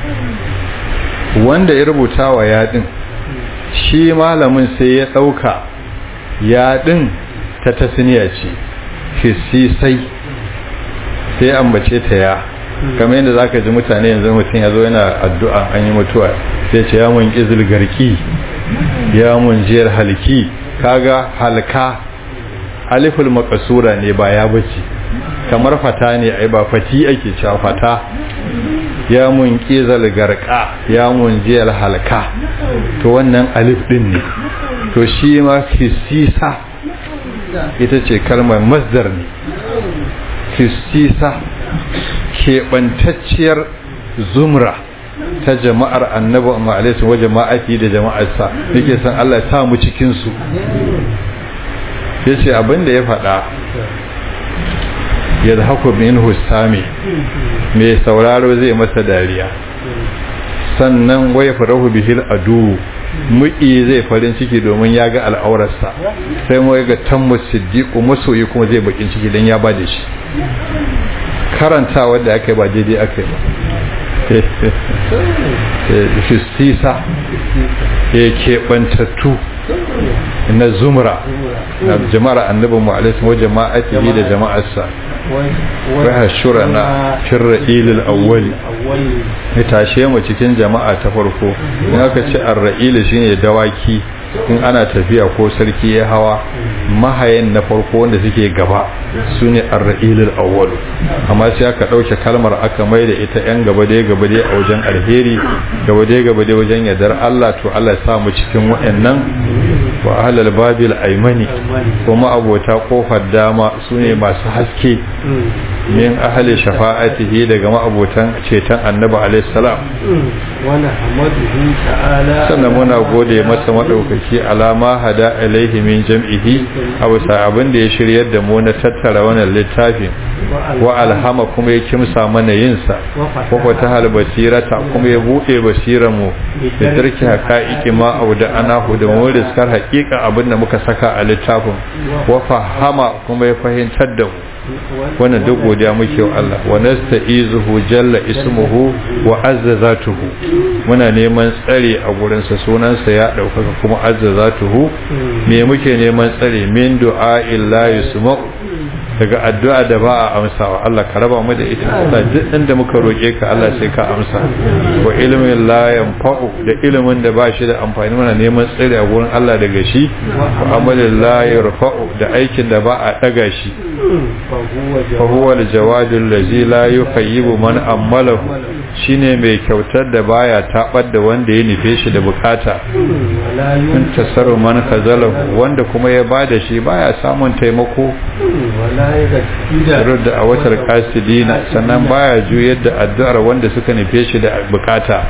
wanda ya rubuta wa ya din shi malamin sai ya ɗauka ya din ta tasniya ce hisisai sai ambace ta ya kamar yadda zaka ji mutane yanzu mutum ya zo yana addu'a an yi mutuwa sai ce ya mun izil garki ya mun jiyar halki kaga halka aliful makasura ne ba ya bace kamar fata ne ai ba fati ake cewa fata ya mun kizal garka ya mun jiyar halka to wannan alif din ne to shi ma hisisa ita ce kalmar masdar ne hisisa keɓantacciyar zumra ta jama'ar annabi ma'alaisu wa jama'ati da jama'arsa yake san Allah ya sa mu cikinsu ya ce abinda ya faɗa ya da haku min hussami mai sauraro zai masa dariya sannan wai farahu bihil adu muki zai farin ciki domin ya ga al'aurarsa sai mu ga tammu siddiqu masoyi kuma zai bakin ciki dan ya bada shi karantawa da aka yi ba daidai aka yi ba fistisa ya keɓantattu inna zumra na jama'ar annabi mu alaihi wa jama'atihi da jama'arsa wa hashurana firra ilil awwali ya tashe mu cikin jama'a ta farko in aka ce ar-ra'il shine dawaki in ana tafiya ko sarki ya hawa mahayan na farko wanda suke gaba su ne arra'ilul awwal amma sai aka ɗauke kalmar aka mai da ita yan gaba dai gaba dai a wajen alheri gaba dai gaba dai wajen yardar Allah to Allah ya sa mu cikin waɗannan wa ahlal babil aymani kuma abota kofar dama su ne masu haske min ahli shafa'atihi daga ma'abotan ceton annabi alaihi salam sannan muna gode masa madaukaki alama hada alaihi min jam'ihi abu sa abin da ya shiryar da mu na tattara wannan littafin wa alhama kuma ya kimsa mana yin sa wa ta hal basirata kuma ya bude basiran mu da tarki haqaiqi ma auda ana hu da mu riskar haƙiƙa abin da muka saka a littafin wa fahama kuma ya fahimtar da mu wannan duk godiya muke wa Allah wa nasta'izuhu jalla ismuhu wa azzazatuhu muna neman tsare a gurin sa sunan sa ya daukaka kuma azzazatuhu me muke neman tsare min du'a illa yusma daga addu'a da ba a amsawa Allah ka raba mu da ita Allah duk inda muka roke ka Allah sai ka amsa wa ilmin la yanfa'u da ilimin da ba shi da amfani muna neman tsare a gurin Allah daga shi wa amalin la yarfa'u da aikin da ba a daga shi فهو الجواد الذي لا يخيب من أمله shine mai kyautar da baya tabar da wanda ya nufe shi da bukata in tasaru man kazala wanda kuma ya bada shi baya samun taimako da a watar kasidina sannan baya juyar da addu'ar wanda suka nufe shi da bukata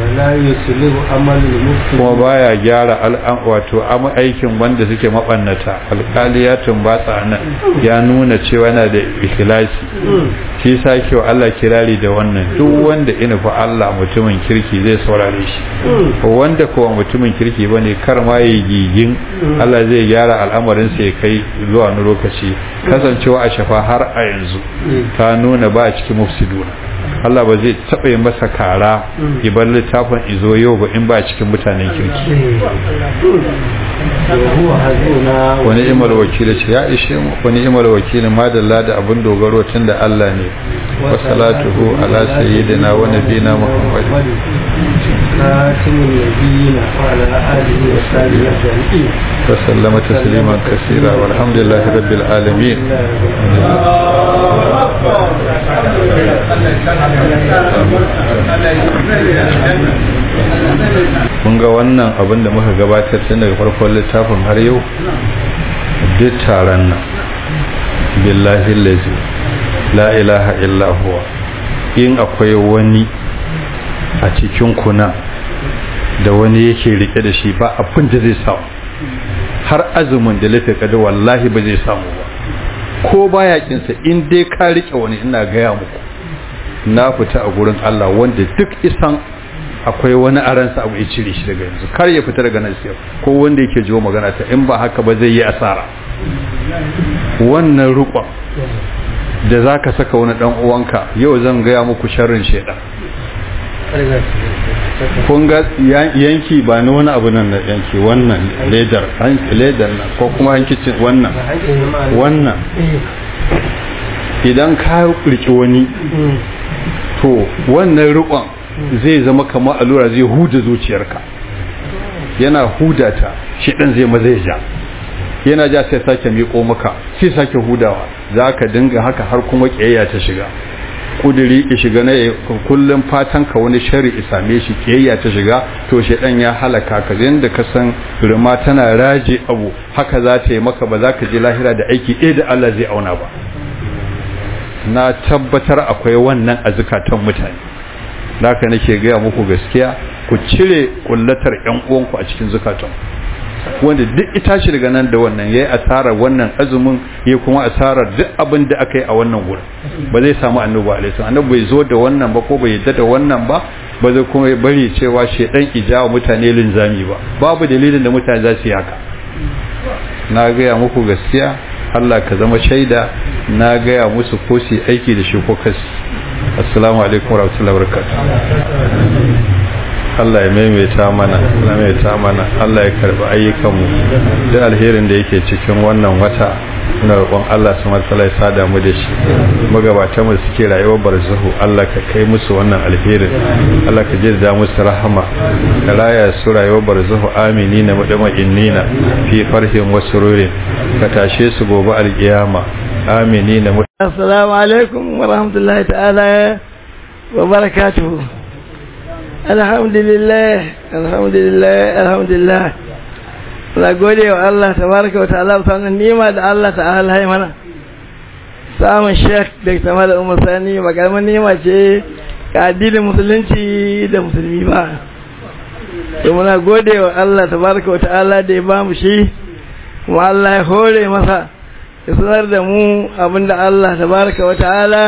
kuma baya gyara al'an wato aikin wanda suke mabannata alkaliyatun batsa nan ya nuna cewa yana da ikhlasi shi sa kyau Allah kirari da wannan duk wanda ina fa Allah mutumin kirki zai saurare shi wanda kowa mutumin kirki bane kar ma yi gigin Allah zai gyara al'amarin sa ya kai zuwa wani lokaci kasancewa a shafa har a yanzu ta nuna ba a cikin mufsiduna Allah ba zai taɓa yi masa kara ibar littafin izo yau ba in ba cikin mutanen kirki wani imar wakili ce ya ishe mu wani imar wakili madalla da abin dogaro tun da Allah ne wa salatuhu ala sayyidina wa nabina muhammad wa sallama tasliman kasira walhamdulillahi rabbil alamin kun ga wannan abin da muka gabatar tun daga farkon littafin har yau duk taron nan billahi lazi la ilaha illa huwa in akwai wani a cikin kuna da wani yake rike da shi ba abin da zai samu har azumin da lafi kada wallahi ba zai samu ba ko baya kinsa in dai ka rike wani ina gaya muku na fita a gurin Allah wanda duk isan akwai wani aransa abu ya cire shi daga yanzu kar ya fita daga nan sai ko wanda yake jiwo magana ta in ba haka ba zai yi asara wannan rukon da zaka saka wani dan uwanka yau zan gaya muku sharrin shedan kun ga yanki ba na wani abu nan da yanki wannan ledar ledar nan ko kuma hankicin wannan wannan idan ka riki wani to wannan rikon zai zama kamar allura zai huda zuciyarka yana huda ta shi dan zai maza ja yana ja sai sake miƙo maka sai sake hudawa za ka dinga haka har kuma ƙiyayya ta shiga kudiri ki shiga na kullum fatan ka wani shari same shi kiyayya ta shiga to shedan ya halaka ka yanda ka san rima tana raje abu haka za ta yi maka ba za ka je lahira da aiki ɗaya da Allah zai auna ba na tabbatar akwai wannan a zukatan mutane haka nake gaya muku gaskiya ku cire kullatar ƴan uwanku a cikin zukatan wanda duk ita shi daga nan da wannan yayi asarar wannan azumin yayi kuma asarar duk abin da aka yi a wannan gurin ba zai samu annabi alaihi salam annabi bai zo da wannan ba ko bai yadda da wannan ba ba zai kuma bari cewa shedan ijawa mutane linzami ba babu dalilin da mutane za su yi haka na gaya muku gaskiya Allah ka zama shaida na gaya musu ko su aiki da shi ko kasi assalamu alaikum warahmatullahi wabarakatuh Allah ya maimaita mana Allah ya maimaita mana Allah ya karbi ayyukanmu duk alherin da yake cikin wannan wata muna roƙon Allah su matsala ya sada mu da shi magabatan mu suke rayuwar barzahu Allah ka kai musu wannan alherin Allah ka jirda musu rahama ka raya su rayuwar barzahu aminina mudamainina fi farhin wa sururin ka tashe su gobe alkiyama aminina assalamu alaikum wa rahmatullahi ta'ala wa barakatuhu alhamdulillah alhamdulillah alhamdulillah na gode wa Allah tabaraka wa ta'ala sanin nima da Allah ta'ala ya mana samun sheikh da sama da umar sani makalmar nima ce ga addinin musulunci da musulmi ba da muna gode wa Allah tabaraka wa ta'ala da ya ba mu shi kuma Allah ya hore masa ya sanar da mu abinda Allah tabaraka wa ta'ala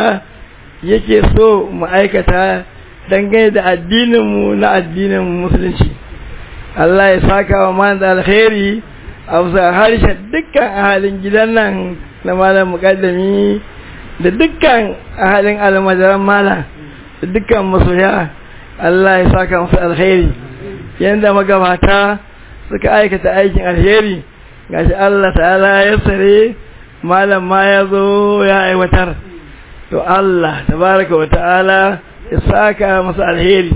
yake so mu aikata dangane da addininmu na addinin musulunci Allah ya saka wa man da alkhairi a bisa harshen dukkan ahalin gidan nan na malam mukaddami da dukkan ahalin almajiran malam da dukkan masoya Allah ya saka musu alkhairi yanda magabata suka aikata aikin alheri gashi Allah ta'ala ya sare malam ma ya zo ya aiwatar to Allah tabaraka wa ta'ala ya saka masa alheri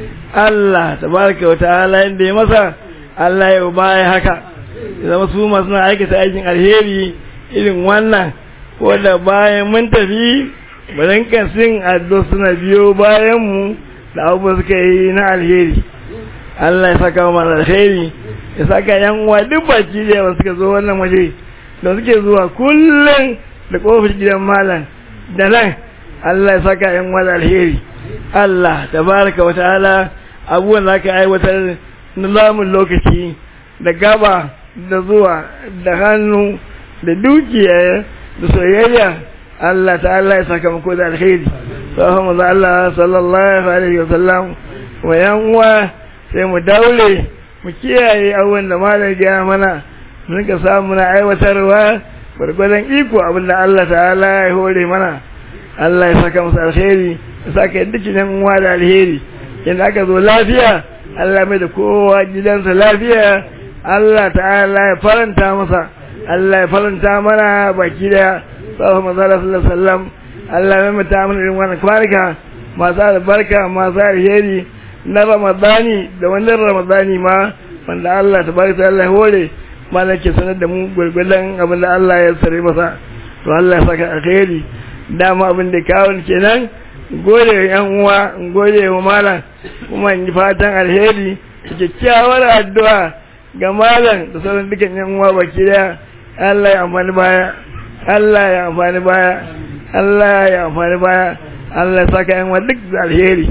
Allah tabaraka wa ta'ala inda ya masa Allah ya baya haka zama su masu na aikata aikin alheri irin wannan ko da bayan mun tafi bayan kasin addo suna biyo bayan mu da abubuwa suka yi na alheri Allah ya saka mana alheri ya saka yan uwa duk baki da yawa suka zo wannan waje da suke zuwa kullum da kofar gidan malam da nan Allah ya saka yan uwa da alheri Allah tabaraka wa ta'ala abubuwan da aka aiwatar na lamun lokaci da gaba da zuwa da hannu da dukiya da soyayya Allah ta'ala ya saka mako da alheri sahama da Allah sallallahu alaihi wa sallam wa yan uwa sai mu daure mu kiyaye abubuwan da malam ya mana mun ka samu na aiwatarwa gwargwadon iko abin da Allah ta'ala ya hore mana Allah ya saka masa alheri ya saka dukkan yan uwa da alheri yanda aka zo lafiya Allah mai da kowa gidansa lafiya Allah ta'ala ya faranta masa Allah ya faranta mana baki da sallallahu alaihi wasallam Allah ya mai ta mana irin wannan kwarika masu albarka masu alheri na Ramadani da wannan Ramadani ma wanda Allah tabaraka Allah hore malam ke sanar da mu gurgurdan abin da Allah ya sare masa to Allah ya saka alheri dama abin da kawo kenan gode wa yan uwa gode wa malam kuma in fatan alheri kyakkyawar addu'a ga malam da sauran dukan yan uwa baki daya Allah ya amfani baya Allah ya amfani baya Allah ya amfani baya Allah ya saka yan uwa duk da alheri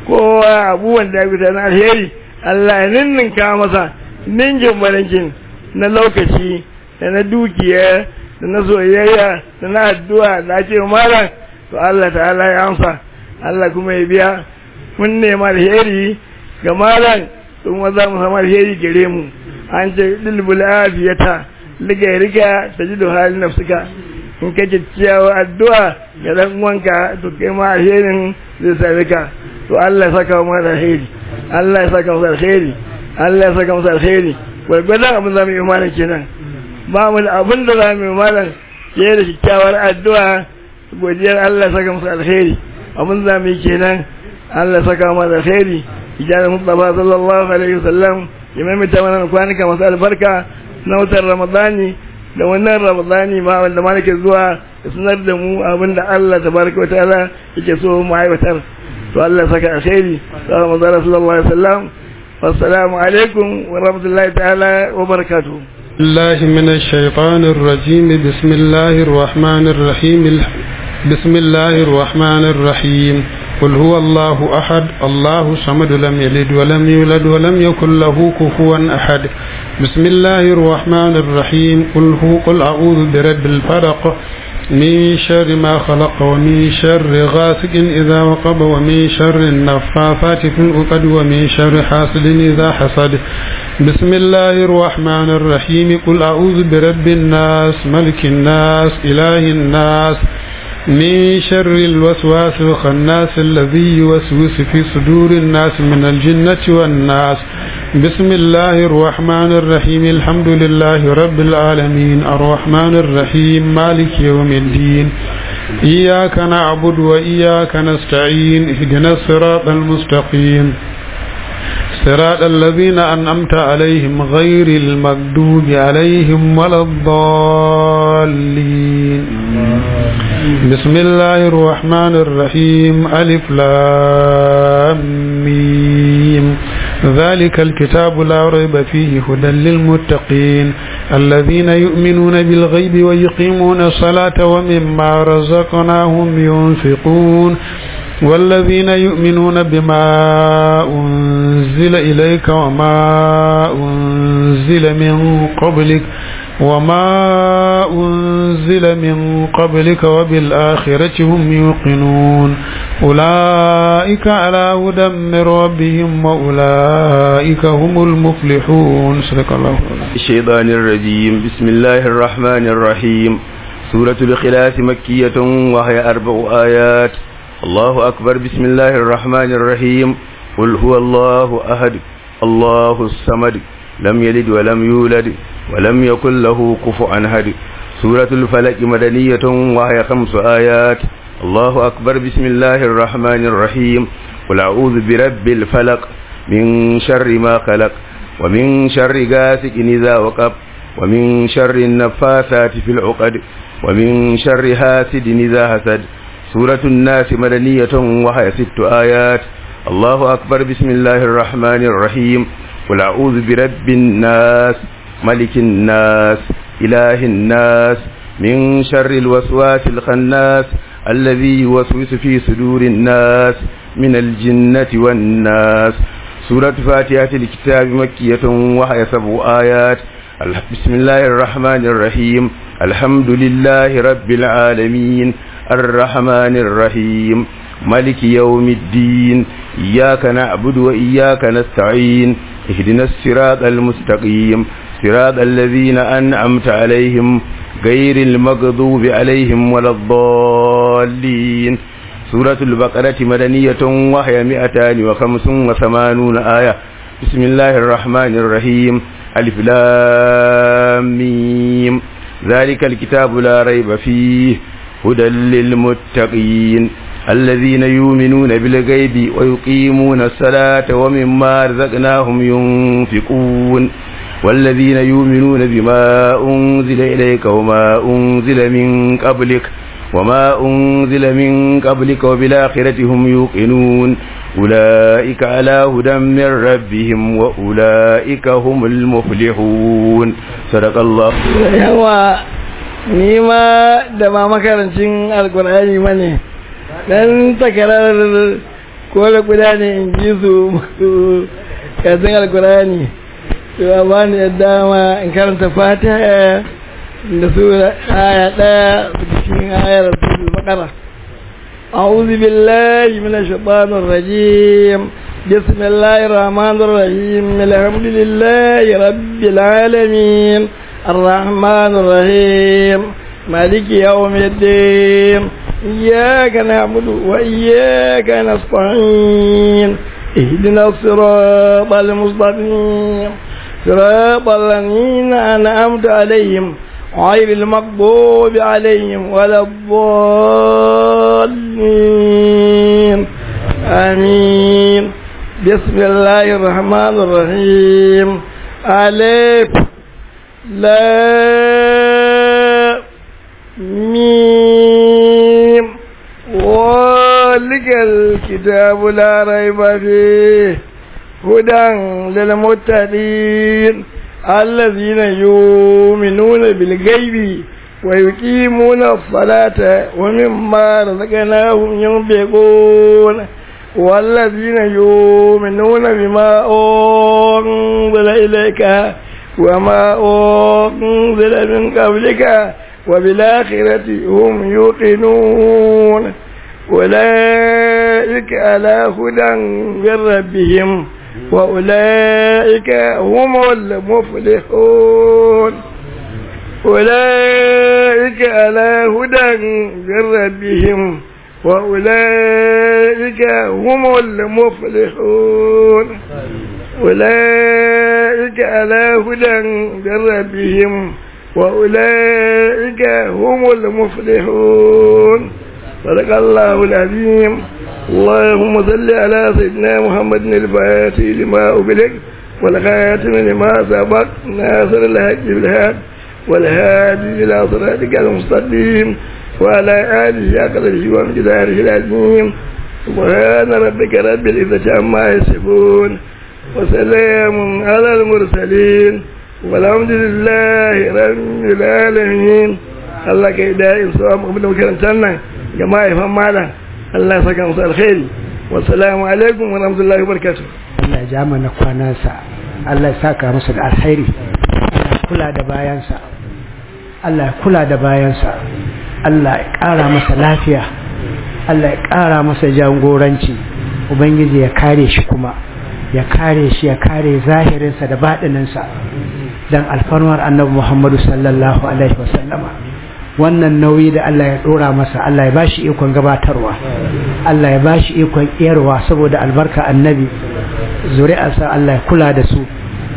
kowa abubuwan da ya gudanar na alheri Allah ya ninninka masa ninjin barinkin na lokaci da na dukiya da na soyayya da na addu'a da ake malam to Allah ta'ala ya amsa Allah kuma ya biya mun nema alheri ga malam kuma za mu samu alheri gare mu an ce dilbul afiyata liga riga ta ji da halin nafsuka in ka ciyawa addu'a ga dan uwanka to kai ma alherin zai same ka to Allah ya saka mu alheri Allah ya saka mu alheri Allah ya saka mu alheri gwargwadon abin za mu yi malam kenan ba mu da abin da za mu yi malam ke da kyakkyawar addu'a godiyar Allah ya saka musu alheri abin za mu yi kenan Allah ya saka mu alheri ijarar Mustafa sallallahu alaihi wasallam ya maimaita mana kwanuka masu albarka na wutar Ramadani da wannan Ramadani ma wanda ma nake zuwa ya sanar da mu abin da Allah tabaraka wa ta'ala yake so mu aiwatar to Allah ya saka alheri sallallahu alaihi wasallam والسلام عليكم ورحمة الله تعالى وبركاته الله من الشيطان الرجيم بسم الله الرحمن الرحيم بسم الله الرحمن الرحيم قل هو الله أحد الله صمد لم يلد ولم يولد ولم يكن له كفوا أحد بسم الله الرحمن الرحيم قل هو قل أعوذ برب الفلق من شر ما خلق ومن شر غاسق إذا وقب ومن شر النفاثات في العقد ومن شر حاسد إذا حسد بسم الله الرحمن الرحيم قل أعوذ برب الناس ملك الناس إله الناس من شر الوسواس الخناس الذي يوسوس في صدور الناس من الجنة والناس بسم الله الرحمن الرحيم الحمد لله رب العالمين الرحمن الرحيم مالك يوم الدين إياك نعبد وإياك نستعين اهدنا الصراط المستقيم صراط الذين أنعمت عليهم غير المغضوب عليهم ولا الضالين بسم الله الرحمن الرحيم ألف لام ميم ذلك الكتاب لا ريب فيه هدى للمتقين الذين يؤمنون بالغيب ويقيمون الصلاة ومما رزقناهم ينفقون والذين يؤمنون بما أنزل إليك وما أنزل من قبلك وما أنزل من قبلك وبالآخرة هم يوقنون أولئك على هدى من ربهم وأولئك هم المفلحون صدق الله الشيطان الرجيم بسم الله الرحمن الرحيم سورة الخلاف مكية وهي أربع آيات الله أكبر بسم الله الرحمن الرحيم قل هو الله أحد الله الصمد لم يلد ولم يولد ولم يكن له كفوا أحد سورة الفلك مدنية وهي خمس آيات الله أكبر بسم الله الرحمن الرحيم قل أعوذ برب الفلق من شر ما خلق ومن شر غاسق إذا وقب ومن شر النفاثات في العقد ومن شر حاسد إذا حسد سورة الناس مدنية وهي ست آيات الله أكبر بسم الله الرحمن الرحيم قل أعوذ برب الناس ملك الناس إله الناس من شر الوسواس الخناس الذي يوسوس في صدور الناس من الجنة والناس سورة فاتحة الكتاب مكية وهي سبع آيات بسم الله الرحمن الرحيم الحمد لله رب العالمين الرحمن الرحيم ملك يوم الدين إياك نعبد وإياك نستعين اهدنا الصراط المستقيم صراط الذين أنعمت عليهم غير المغضوب عليهم ولا الضالين سورة البقرة مدنية وهي مئتان وخمس وثمانون آية بسم الله الرحمن الرحيم ألف لام ميم ذلك الكتاب لا ريب فيه هدى للمتقين الذين يؤمنون بالغيب ويقيمون الصلاة ومما رزقناهم ينفقون والذين يؤمنون بما أنزل إليك وما أنزل من قبلك وما أنزل من قبلك وبالآخرة هم يوقنون أولئك على هدى من ربهم وأولئك هم المفلحون صدق الله yawa ni ma da ba makarancin alkur'ani ma ne dan takarar kola guda ne in ji su masu kasin alkur'ani to a ba ni dama in karanta fatiha da su aya daya cikin ayar suratul baqara أعوذ بالله من الشيطان الرجيم بسم الله الرحمن الرحيم الحمد لله رب العالمين الرحمن الرحيم مالك يوم الدين إياك نعبد وإياك نستعين اهدنا الصراط المستقيم صراط الذين أنعمت عليهم غير المغضوب عليهم ولا الضالين آمين بسم الله الرحمن الرحيم ألف لا ميم ذلك الكتاب لا ريب فيه هدى للمتقين الذين يؤمنون بالغيب ويقيمون الصلاة ومما رزقناهم ينفقون والذين يؤمنون بما أنزل إليك وما أنزل من قبلك وبالآخرة هم يوقنون أولئك على هدى من ربهم وأولئك هم المفلحون أولئك على هدى من ربهم وأولئك هم المفلحون أولئك على هدى من ربهم وأولئك هم المفلحون صدق الله العظيم اللهم صل على سيدنا محمد الفاتح لما أبلغ والخاتم لما سبق ناصر الحج بالحق والهادي إلى صراطك المستقيم وعلى آله أقدره وامتداره العظيم سبحان ربك رب العزة عما يصفون وسلام على المرسلين والحمد لله رب العالمين Allah ka yi da'in sawa mu da makarantar nan ga mahaifan malam Allah ya saka musu alkhairi wassalamu alaikum wa rahmatullahi wa barakatuh Allah ya ja mana kwanansa Allah ya saka musu da alkhairi Allah ya kula da bayansa Allah ya kula da bayansa Allah ya ƙara masa lafiya Allah ya ƙara masa jagoranci Ubangiji ya kare shi kuma ya kare shi ya kare zahirinsa da baɗininsa don alfarmar annabi Muhammadu sallallahu Alaihi wasallama wannan nauyi da Allah ya ɗora masa Allah ya bashi ikon gabatarwa Allah ya bashi ikon iyarwa saboda albarka annabi zuri'arsa Allah ya kula da su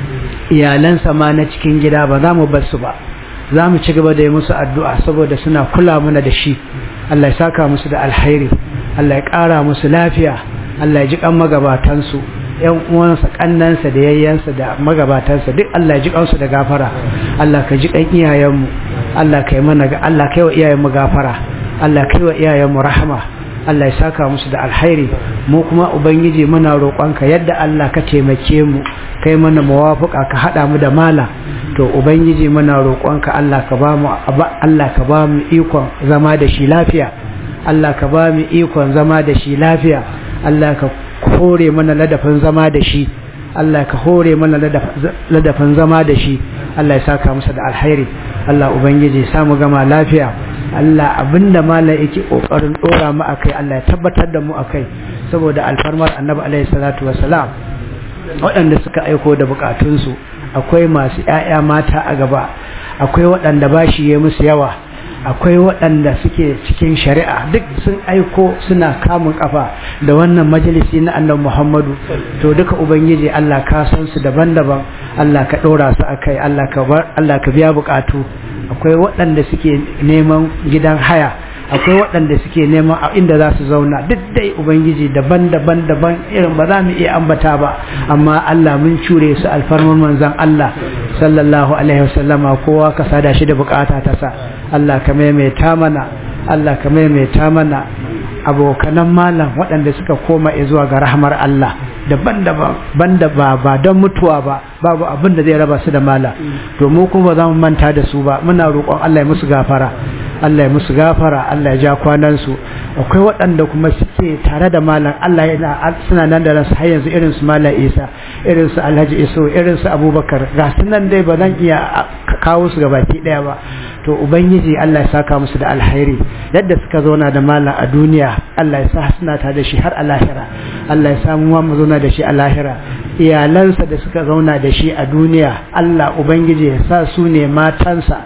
iyalansa ma na cikin gida ba za mu bar su ba za mu ci gaba da yi musu addu'a saboda suna kula mana da shi Allah ya saka musu da alhairi Allah ya ƙara musu lafiya Allah ya ji kan magabatansu yan uwansa kannansa da yayyansa da magabatansa duk Allah ya ji kansu da gafara Allah ka ji kan iyayenmu Allah ka yi mana Allah kai wa iyayenmu gafara Allah kai wa iyayenmu rahama Allah ya saka musu da alhairi mu kuma ubangiji muna roƙonka yadda Allah ka taimake mu kai mana muwafuka ka hada mu da mala to ubangiji muna roƙonka Allah ka ba mu Allah ka ba mu ikon zama da shi lafiya Allah ka ba mu ikon zama da shi lafiya Allah ka hore mana ladafin zama da shi Allah ka hore mana ladafin zama da shi Allah ya saka musu da alhairi Allah ubangiji samu gama lafiya Allah abinda malam yake kokarin dora mu akai Allah ya tabbatar da mu akai saboda alfarmar annabi alaihi salatu wassalam waɗanda suka aiko da bukatunsu akwai masu ƴaƴa mata a gaba akwai waɗanda bashi ya musu yawa akwai waɗanda suke cikin shari'a duk sun aiko suna kamun kafa da wannan majalisi na annabi Muhammadu to duka ubangiji Allah ka san su daban-daban Allah ka ɗora su akai Allah ka bar Allah ka biya bukatu akwai waɗanda suke neman gidan haya akwai waɗanda suke neman a inda za su zauna duk dai ubangiji daban-daban daban irin ba za mu iya ambata ba amma Allah mun cure su alfarman manzon Allah sallallahu alaihi wasallama kowa ka sada shi da bukata ta sa Allah ka maimaita mana Allah ka maimaita mana abokanan malam waɗanda suka koma zuwa ga rahmar Allah daban-daban banda ba ba don mutuwa ba babu abin da zai raba su da mala to mu kuma za mu manta da su ba muna roƙon Allah ya musu gafara Allah ya musu gafara Allah ya ja kwanan su akwai waɗanda kuma suke tare da malam Allah yana suna nan da ransu har yanzu irin su malam Isa irin su Alhaji Iso irin su Abubakar ga su nan dai ba zan iya kawo su gabaki ɗaya ba to ubangiji Allah ya saka musu da alhairi yadda suka zauna da malam a duniya Allah ya sa suna tare da shi har a lahira Allah ya samu mu zauna da shi a lahira iyalansa da suka zauna da shi a duniya Allah ubangiji ya sa su ne matansa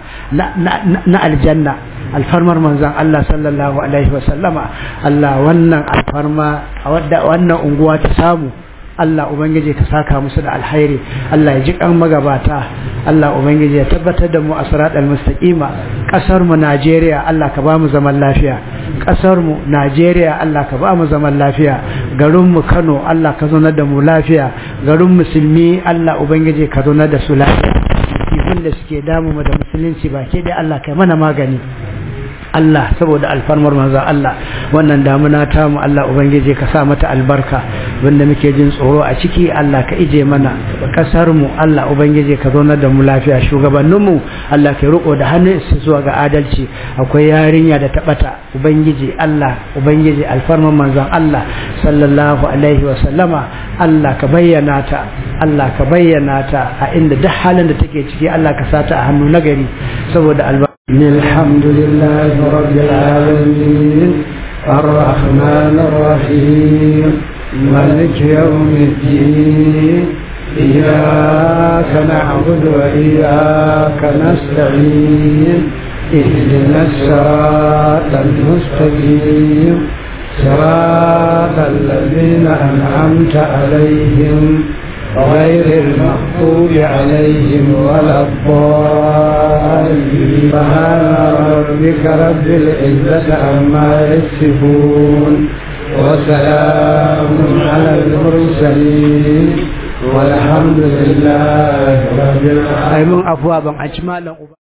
na aljanna alfarmar manzan Allah sallallahu alaihi wasallama Allah wannan alfarma a wannan unguwa ta samu Allah Ubangiji ka saka musu da alhairi Allah ya ji kan magabata Allah Ubangiji ya tabbatar da mu a siratal mustaqima kasar mu Najeriya Allah ka ba mu zaman lafiya kasar mu Najeriya Allah ka ba mu zaman lafiya garin mu Kano Allah ka zauna da mu lafiya garin musulmi Allah Ubangiji ka zauna da su lafiya kifin da suke damu mu da musulunci ba ke dai Allah kai mana magani Allah saboda alfarmar manzo Allah wannan damuna ta mu Allah ubangiji ka sa mata albarka wanda muke jin tsoro a ciki Allah ka ije mana kasar mu Allah ubangiji ka zauna da mu lafiya shugabannin mu Allah ka riko da hannun su zuwa ga adalci akwai yarinya da tabata ubangiji Allah ubangiji alfarmar manzon Allah sallallahu alaihi wa sallama Allah ka bayyana ta Allah ka bayyana ta a inda duk halin da take ciki Allah ka sata a hannu nagari saboda albarka الحمد لله رب العالمين الرحمن الرحيم مالك يوم الدين إياك نعبد وإياك نستعين اهدنا الصراط المستقيم صراط الذين أنعمت عليهم غير المغضوب عليهم ولا الضالين سبحان ربك رب العزة عما يصفون وسلام على المرسلين والحمد لله رب العالمين ai mun afuwa ban a ci malam uba